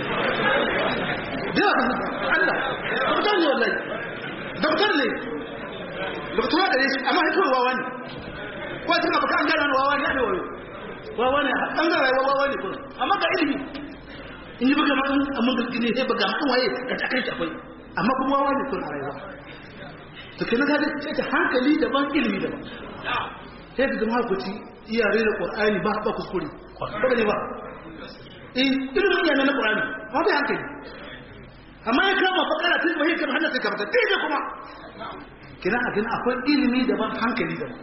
da yawa Allah doktora ne wallahi doktor ne doktora gare shi amma sai wawa ne ko sai baka an gana wawa ne ne wayo wawa ne an ga rayuwa wawa ne kuma amma ga ilimi in yi buga ma'an amma ga ne sai buga ma'an waye ka ta kai shi akwai amma kuma wawa ne kuma rayuwa to kenan ga sai ta hankali daban ilimi daban sai ka zama hakuci iyare da ƙwar'ani ba ba kuskure ba ne ba in ilimin iya na ƙwar'ani ba bai hankali amma ya kama fakara tun ba kama hannun sai kamata daidai kuma kina a gina akwai ilimi daban hankali daban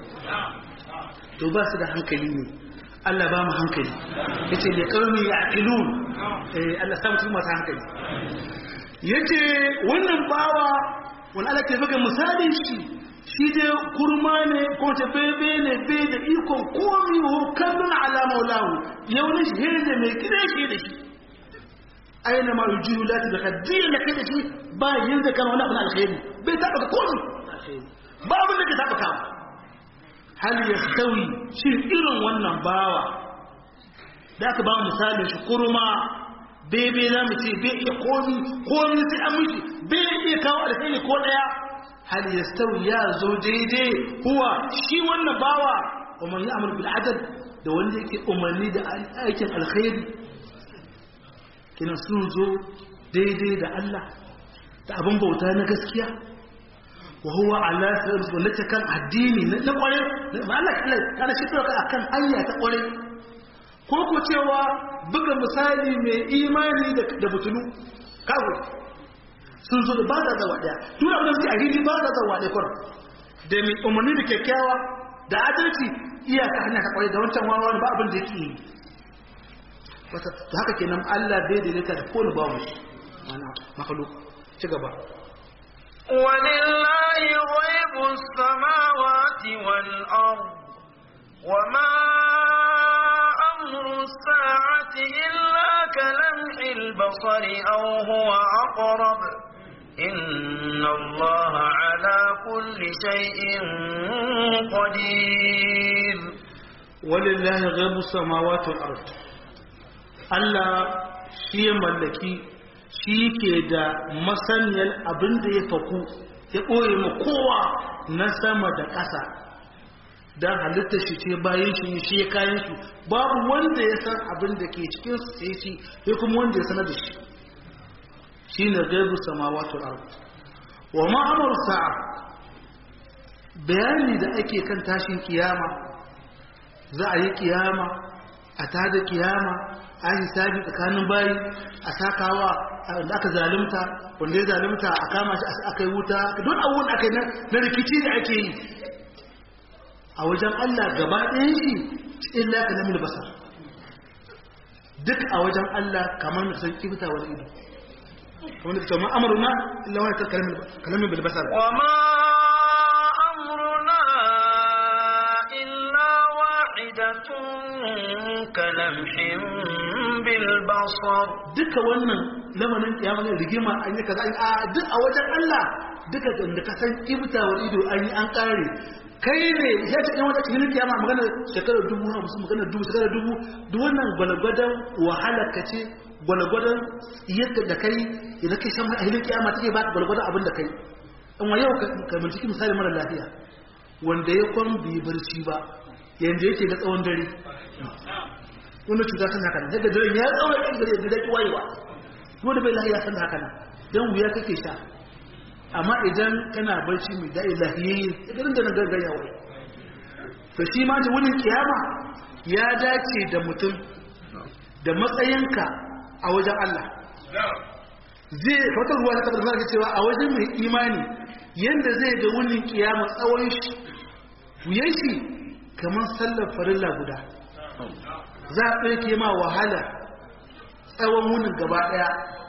to ba su da hankali ne Allah ba mu hankali ya ce da ƙarni ya ilun Allah samu cikin masu hankali ya ce wannan bawa wani ala ke buga misalin shi shi dai kurma ne ko ta bebe ne be da ikon komi wa kallon ala maulahu yaunin shi da mai gida shi da shi aina ma yujiyu lati da kaddiya da kai da shi ba yin da kana wani abu na alkhairi bai taba ka komi ba abin da ke taba ka hal yastawi shi irin wannan bawa da aka ba misalin shi kurma bebe na mu ce bai iya komi komi sai an mishi bai iya kawo alkhairi ko daya hal yastawi ya zo daidai huwa shi wannan bawa wa man ya'mal bil adad da wanda yake umarni da aikin alkhairi kina sun zo daidai da Allah da abin bauta na gaskiya wa huwa ala sirri wallata kan addini na kware ma Allah kala kana shi ka akan hanya ta kware ko ko cewa buga misali mai imani da butulu kawo sun zo da ba da zawa daya tun abin da suke a hili ba da zawa daya kwarar da mai umarni da kyakkyawa da adalci iyaka hanya ta kwarai da wancan wawa ba abin da yake yi wata to haka kenan Allah bai daidaita da kowane babu shi mana makhluk ci gaba ولله غيب السماوات والأرض وما أمر الساعة إلا كلمح البصر أو هو أقرب إن الله على كل شيء قدير ولله غيب السماوات والأرض Allah shi ya mallaki shi ke da masaniyar abin da ya faku ya ɓoye ma kowa na sama da ƙasa don halitta shi ce bayan shi shi ya kayan shi babu wanda ya san abin da ke cikin su sai shi ya kuma wanda ya sanar da shi shi ne gaibu samawatul ard wa ma amru sa'a bayani da ake kan tashin kiyama za a yi kiyama a tada kiyama a hisabi tsakanin bayi a sakawa da aka zalunta wanda ya zalunta a kama shi aka yi wuta don abubuwan aka yi na rikici da ake yi a wajen Allah gaba ɗayan shi illa kalamin basar duk a wajen Allah kamar da san kibta wal ido kamar da cewa amruna illa wani kalamin kalamin bil basar wa ma amruna illa wahidatun kalamhin bil basar duka wannan lamarin kiyama ne rigima an yi kaza a duk a wajen Allah duka da ka san kibta wal ido an yi an kare kai ne ya ce ɗan wata cikin kiyama magana shekarar dubu na musu magana dubu shekarar dubu duk wannan gwalgwadon wahala ka ce gwalgwadon yadda da kai idan kai san a hilin kiyama take ba gwalgwadon abin da kai in wa yau ka binciki misali mara lafiya wanda ya kwan bai barci ba yanda yake da tsawon dare wannan cuta san haka nan daga dare ya tsawon ɗan gare da daki wayewa wanda bai lafiya san haka nan dan wuya kake sha amma idan kana barci mai da'i lahiyayye idan da na gargaya wai to shi ma da wurin kiyama ya dace da mutum da matsayinka a wajen Allah zai wata ruwa ta tabbatar da cewa a wajen mai imani yanda zai ga wurin kiyama tsawon shi wuyan shi kamar sallar farilla guda za a ɗauke ma wahala tsawon wunin gaba ɗaya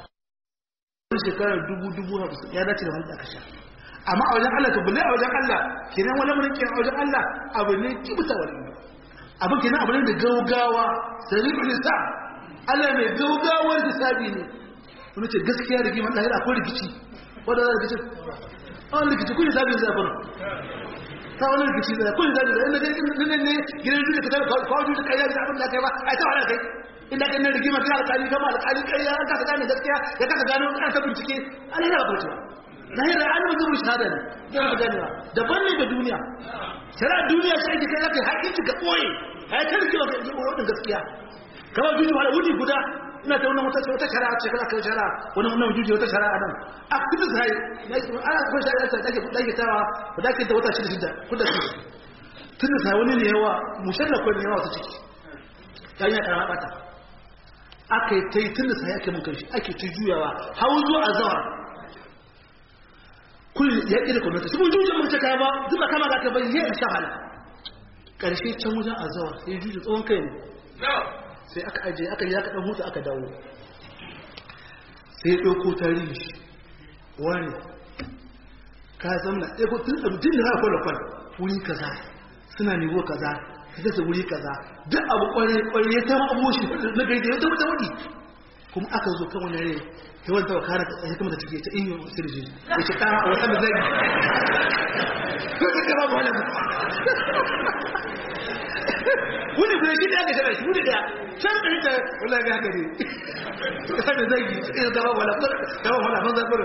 shekarar dubu dubu hamsin ya dace da wanda aka sha amma a wajen Allah to bulle a wajen Allah kenan wani mun kenan a wajen Allah abu ne kibuta wani abu kenan abu ne da gaugawa sari'ul hisab Allah mai gaugawar hisabi ne wani ce gaskiya da giman lahira akwai rikici wanda za rikici wani rikici kun hisabi zai fara ta wani rikici da kun hisabi da inda ne ne gidan duniya ka tabbata kawai duniya kai ya da abin da kai ba ai ta wani kai inda kan nan rigima kai alƙali kama alƙali kai ya kasa gane gaskiya ya kasa gano an ta bincike an yana ba cewa na yi ra'ayi ba zuru shahada ne zai ba ganewa daban ne da duniya shari'a duniya sai ka kai zaka haƙƙinci ka ɓoye a yi kan cewa ka yi wadin gaskiya kamar duniya wani wuni guda ina ta wannan wata wata shari'a ce kana kai shari'a wani wannan juji wata shari'a nan a kudu sai ana kuma shari'a ta dake dake tawa ba dake ta wata shida shida kudu tun da sai wani ne yawa mushallafa ne yawa ta ciki ta yi karama bata aka yi ta yi tun da sai ake mun kanshi ake ta juyawa hau zuwa a zawa kullum ya ƙi da kwamnati su mun jujin mace kaya ba zuba kama da aka bai yi a shahala ƙarshe can wajen a zawa sai juji tsohon kai ne sai aka ajiye aka yi aka ɗan hutu aka dawo sai ɗauko tarihi shi wani ka zamna ɗauko tun tun da haka kwallon wuri kaza suna nivo kaza ka kasa wuri kaza duk abu kware kware ya tama abu shi na gaida ya tama wadi kuma aka zo kan wani rai ya wanta wa kare tsaye kuma da take ta inyo sirji ya ce kara a wata da zai ko ka kara ba wani wani guda shi da aka shara shi wani da can da ita wala ga haka ne ka da zai ya gaba wala gaba wala ban zaɓar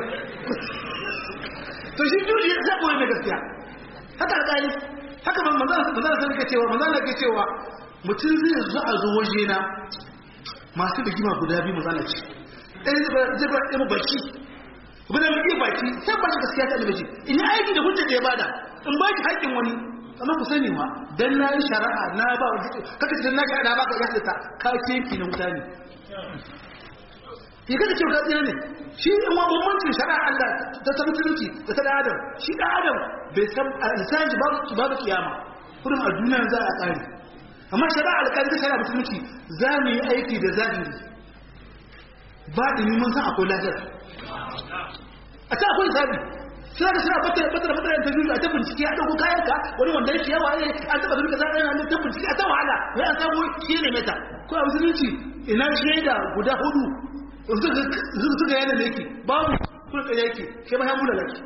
to shi juji ya zaɓo ne gaskiya haka alƙali haka ban manzana manzana sai ke cewa manzana ke cewa mutum zai zo a zo waje na masu rigima guda biyu manzana ce ɗaya zai ba ɗaya baki guda mai iya baki sai ba shi gaskiya ta alibaji in yi aiki da hujjar da ya bada in ba ki haƙƙin wani amma ku sani ma dan na yi shari'a na ba wa kaka ce na shari'a ba ka ya halitta ka kenki na wuta ne ya kada cewa ka tsira ne shi in wa bambancin shari'a Allah ta ta musulunci da ta da adam shi da adam bai san a insan ji babu kiyama kurin a duniya za a tsari amma shari'a alƙali ta shari'a musulunci za mu yi aiki da zahiri ba da mun san akwai lahira a ta akwai zabi suna da suna batar batar batar ta juju a ta bincike a ɗauko kayan ka wani wanda yake yawa ne an taɓa zurka zaɓa yana ta bincike a ta wahala wai an samu shi ne meta ko a musulunci ina shaida guda hudu suka yana da yake babu kurka yake kai ma ya mula laki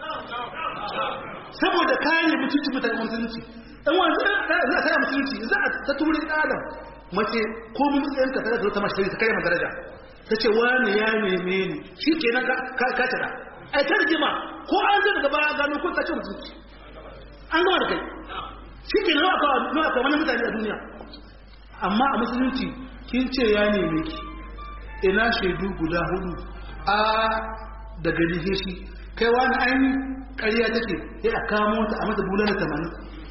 saboda kare mutunci mutane musulunci dan wani za a kare musulunci za a ta turi da adam mace ko mun tsayen ka tare da ta mashi ta kare ma daraja ta ce wani ya neme ni shi kenan ka ka tada ai ta rigima ko an zai daga baya gano ko ta ce mutunci an gama da kai shi kenan nawa ka nawa ka wani mutane a duniya amma a musulunci kin ce ya neme ki ina shaidu guda hudu a daga rige shi kai wani ainihin ƙarya take ya a kamo ta a mata bulan da tamanin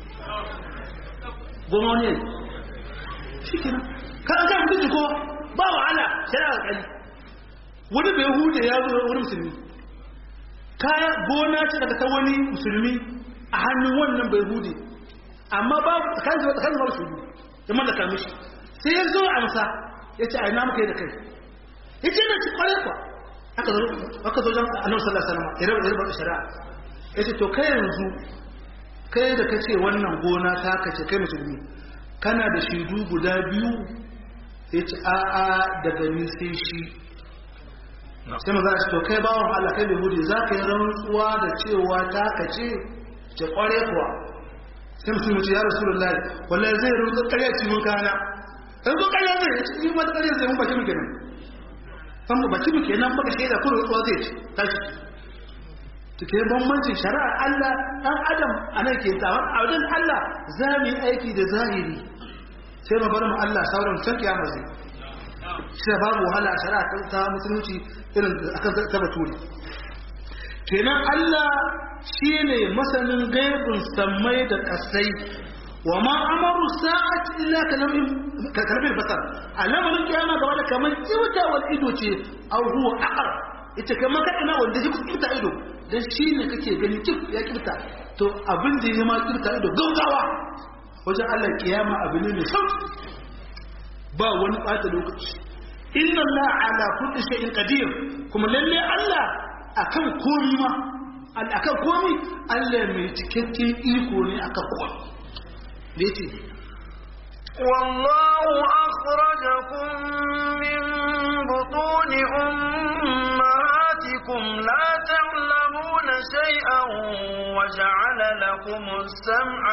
goma wani yayi shi kina kan an kama mutunci ko ba wahala shari'a ƙari wani bai hude ya zo wani musulmi kaya gona ce daga ta wani musulmi a hannun wannan bai hude amma ba kan zuwa kan zuwa su ya mallaka mishi sai ya zo amsa ya ce a ina muka yi da kai ya ce na ci kwarai kwa aka zo aka zo jan annabi sallallahu alaihi wasallam ya rabu da shari'a ya ce to kai yanzu kai da kace wannan gona ta kace kai musulmi kana da shaidu guda biyu ya ce a'a daga ni sai shi sai maza shi to kai bawon Allah kai bai hudu za ka yi rantsuwa da cewa ta kace ce kware kuwa sai mutum ce ya rasulullahi wallahi zai rantsu ƙarya ci mun kana yanzu ƙarya zai ci ni ma ƙarya zai mun baki muke nan san mu baki muke nan baka shaida ko rantsuwa zai ci tashi to ke bambancin shari'ar Allah dan adam anan ke ta a wajen Allah za mu yi aiki da zahiri sai mu bar mu Allah sauran can kiyama zai shi babu wahala a shari'a ta musulunci irin akan ta bature kenan Allah shine masanin gaibin sammai da kasai wa ma amaru sa'at illa kalamin kalamin basar alamarin kiyama gaba da kamar kiwta wal ido ce aw huwa aqar ita kamar kada wanda ji kiwta ido dan shine kake gani kif ya kiwta to abin da ya ma kiwta ido gaugawa wajen Allah kiyama abu ne mai sauki ba wani bata lokaci inna Allah ala kulli shay'in qadir kuma lalle Allah akan komi ma akan komi Allah mai cikakken iko ne akan komi da yace والله أخرجكم من بطون أمهاتكم لا تعلمون شيئا وجعل لكم السمع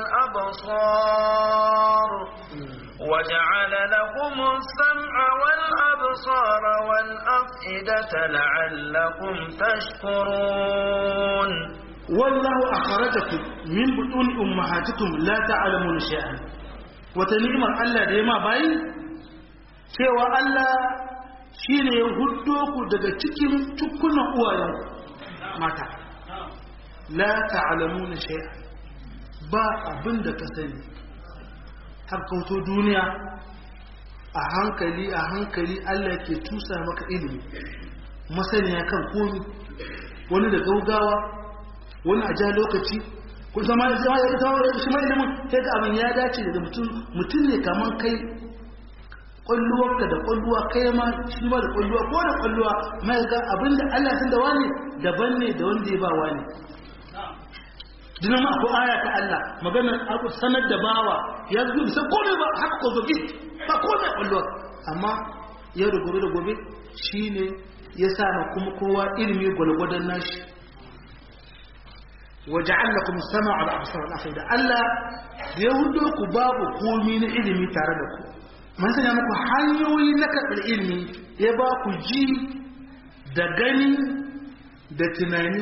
والأبصار وجعل لكم السمع والأبصار والأفئدة لعلكم تشكرون والله أخرجكم من بطون أمهاتكم لا تعلمون شيئا وتنعم الله ديما باي cewa Allah shi ne ya hudo ku daga cikin tukunan uwayen mata la ta'lamuna shay'a ba abin da ka sani har kauto duniya a hankali a hankali Allah ke tusa maka ilimi masaniya kan komi wani da gaugawa wani a ja lokaci kun zama ya zama ya zama ya shi mai ilimin sai ga abin ya dace da mutum mutum ne kaman kai kwalluwarka da kwalluwa kai ma shi ma da kwalluwa ko da kwalluwa mai ga abin da Allah san da wani daban ne da wanda ya ba wani dinan ma akwai aya ta Allah maganar abu sanar da bawa ya zo bisa komai ba haka ko zoge ba komai kwalluwa amma yau da gobe da gobe shine ya sa ma kuma kowa ilimi gwalgwadon nashi وجعل لكم السمع والابصار والافئده Allah da ya hudo ku babu komi na ilimi tare da ku mun sanya muku hanyoyi na karɓar ilimi ya ba ku ji da gani da tunani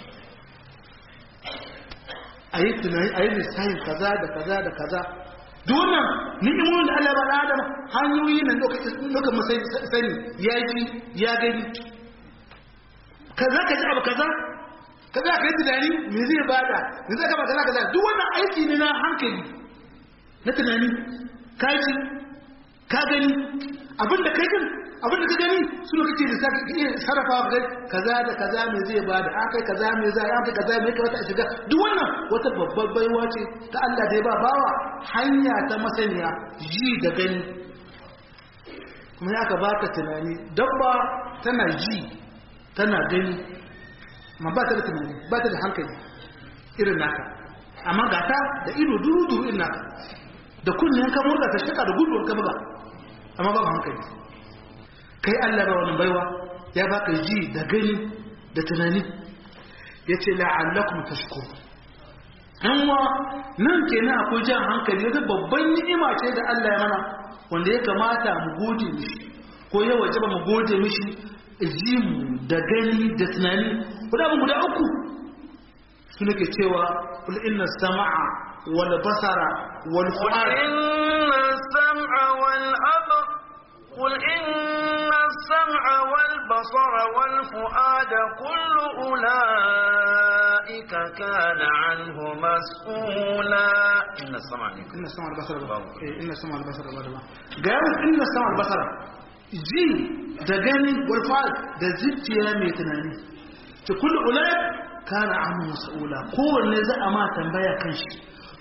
a yi tunani a yi lissahin kaza da kaza da kaza dunan ni'imomin da Allah ya ba Adam hanyoyi na lokacin masai sani ya ji ya gani kaza ka ji abu kaza kaza ka yi tunani me zai bada me zai kama kaza kaza duk wannan aiki ne na hankali na tunani ka ji ka gani abinda kai kan abinda ka gani su ne kake da saka iya sarrafa ga kaza da kaza me zai bada an kai kaza me zai an kai kaza me ka wata shiga duk wannan wata babbar baiwa ce ta Allah da ya ba bawa hanya ta masaniya ji da gani kuma ya ka baka tunani dabba tana ji tana gani ma ba ta da tunani ba ta da hankali irin naka amma ga ta da ido duru-duru irin naka da kunnen ka murga ta shaka da gudu ka buga amma ba hankali kai Allah ba wannan baiwa ya baka ji da gani da tunani yace la'allakum tashkur amma nan kenan akwai jan hankali wata babban ni'ima ce da Allah ya mana wanda ya kamata mu gode mishi ko ya wajaba mu gode mishi ji mu da gani da tunani guda guda uku su nake cewa kul inna sama'a wal basara wal fu'ad inna sam'a wal abr قل إن السمع والبصر والفؤاد كل أولئك كان عنه مسؤولا إن السمع إن السمع والبصر إن السمع والبصر قال إن السمع والبصر ji da gani walfa'al da zuciya mai tunani ta kullu ulai kana amu mas'ula kowanne za a ma tambaya kan shi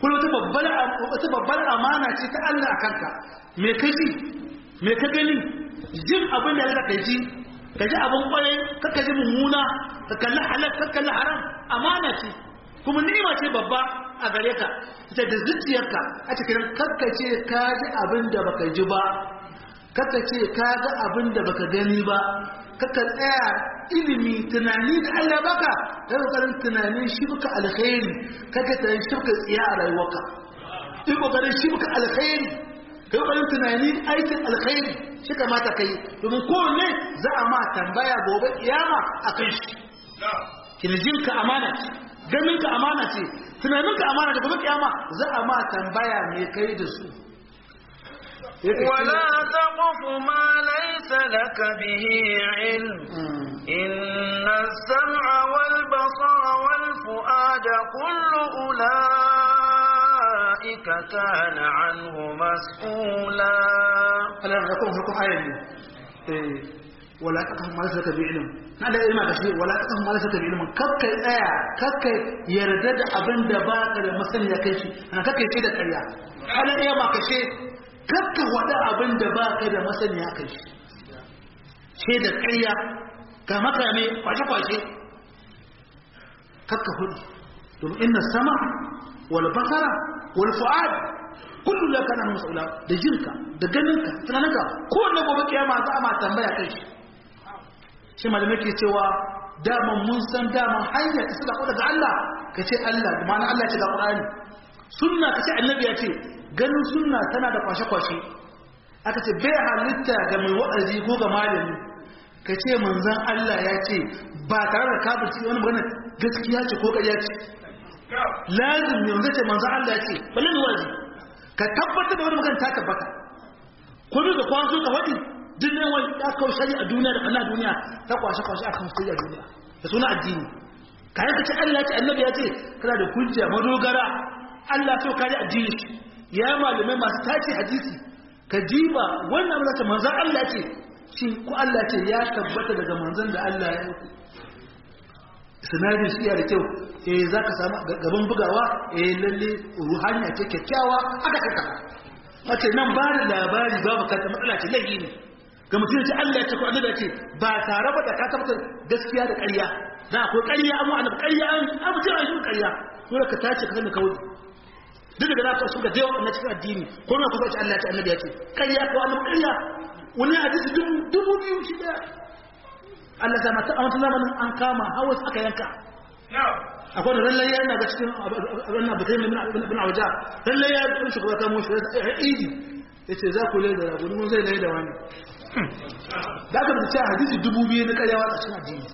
kuma wata babbar wata babbar amana ce ta Allah a kanka me ka ji me ka gani jin abin da ka ji ka ji abin kwarai ka ka ji mummuna ka kalli halal ka kalli haram amana ce kuma ni'ima ce babba a gare ka ita da zuciyarka a cikin kakkace ka ji abin da baka ji ba kakkace ka ga abin da baka gani ba kaka tsaya ilimi tunani da Allah baka da kokarin tunanin shi baka alkhairi kaka tunanin shi baka tsiya a rayuwarka in kokarin shi baka alkhairi kai kokarin tunani aikin alkhairi shi kamata kai domin kowanne za a ma tambaya gobe kiyama akan shi kirjinka amana ce ganinka amana ce tunaninka amana ce gobe kiyama za a ma tambaya me kai da su ولا تقف ما ليس لك به علم إن السمع والبصر والفؤاد كل أولئك كان عنه مسؤولا ألا نقول لكم آية ولا تقف ما ليس لك بعلم هذا إما كشيء ولا تقف ما ليس لك بعلم كك آية كك يردد أبن دباك المثل يكشي أنا كك يشيد الآية هذا إما كشيء kakka wada abin da ba ka da masaniya kai shi ce da ƙarya ga makame kwashe-kwashe kakka hudu domin inna sama wal basara wal fu'ad kullu la kana mas'ula da jinka da ganinka tunaninka kowanne gobe kiyama za a ma tambaya kai shi shi malamai ke cewa daman mun san daman hanyar ta sadaka daga Allah ka ce Allah da ma'ana Allah ce ga Qur'ani sunna ka ce annabi ya ce ganin sunna tana da kwashe-kwashe aka ce bai halitta ga mai wa'azi ko ga malami ka ce manzan Allah ya ce ba tare da kafirci wani magana gaskiya ce ko ƙarya ce lazim ne wanda ce manzan Allah ya ce balle ne wa'azi ka tabbatar da wani magana ta tabbata ko bi da kwanso ka faɗi duk ne wani ya kawo shari a duniya da Allah duniya ta kwashe-kwashe akan sai a duniya da suna addini kayan ka ce Allah ya ce annabi ya ce kana da hujja madogara Allah so kare addini ya malamai masu tace hadisi ka jiba wannan abin da manzan Allah ce shi ko Allah ce ya tabbata daga manzan da Allah ya yi sinadin shi da kyau eh za ka samu gaban bugawa eh lalle ruhaniya ce kyakkyawa aka kaka wace nan ba da labari babu kanta matsala ce laifi ne ga mutum ce Allah ya ce ko annabi ce ba tare ba da ka tabbatar gaskiya da ƙarya da akwai ƙarya amma annabi ƙarya an abu ce an shi ƙarya dole ka tace ka sani kawai duk da na su ga da yawa na cikin addini ko na kusa Allah ta annabi ya ce ƙarya ko annabi ƙarya wani hadisi dubu biyu shi da Allah ta mata a wata zamanin an kama hawas aka yanka akwai da lallai ya yana ga cikin wannan bakai mai bin awaja lallai ya ɗan shi kuma kamo shi ya idi ya ce za ku lai da rabu mun zai lai da wani da aka da cewa hadisi dubu biyu na ƙaryawa a cikin addini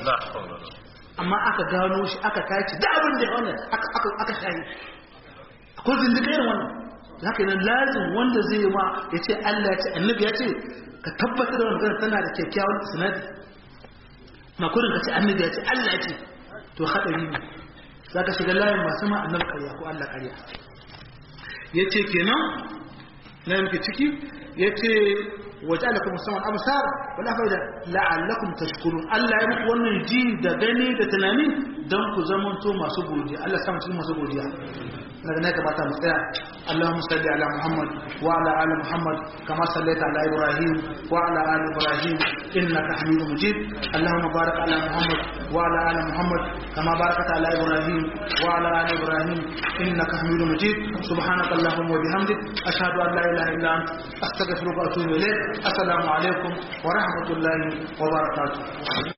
amma aka gano shi aka tace da abin da ya wannan aka shayi ko zindika irin wannan haka nan lazim wanda zai yi ma ya ce Allah ya ce annabi ya ce ka tabbatar da wannan tana da kyakkyawan sanadi na kurin ka ce annabi ya ce Allah ya ce to hadari ne za ka shiga layin masu ma annabi ƙarya ko Allah ƙarya ya ce kenan na yanke ciki ya ce waje ala kuma saman amsar wala faida la'allakum tashkurun Allah ya muku wannan ji da gani da tunani don ku zamanto masu godiya Allah samu cikin masu godiya daga ne kamata mu tsaya Allahumma salli ala Muhammad wa ala ali Muhammad kama sallaita ala Ibrahim wa ala ali Ibrahim innaka Hamidum Majid Allahumma barik ala Muhammad wa ala ali Muhammad kama barakta ala Ibrahim wa ala ali Ibrahim innaka Hamidum Majid subhanaka Allahumma wa bihamdik ashhadu an la ilaha illa anta astaghfiruka wa atubu ilayk assalamu alaikum wa rahmatullahi wa barakatuh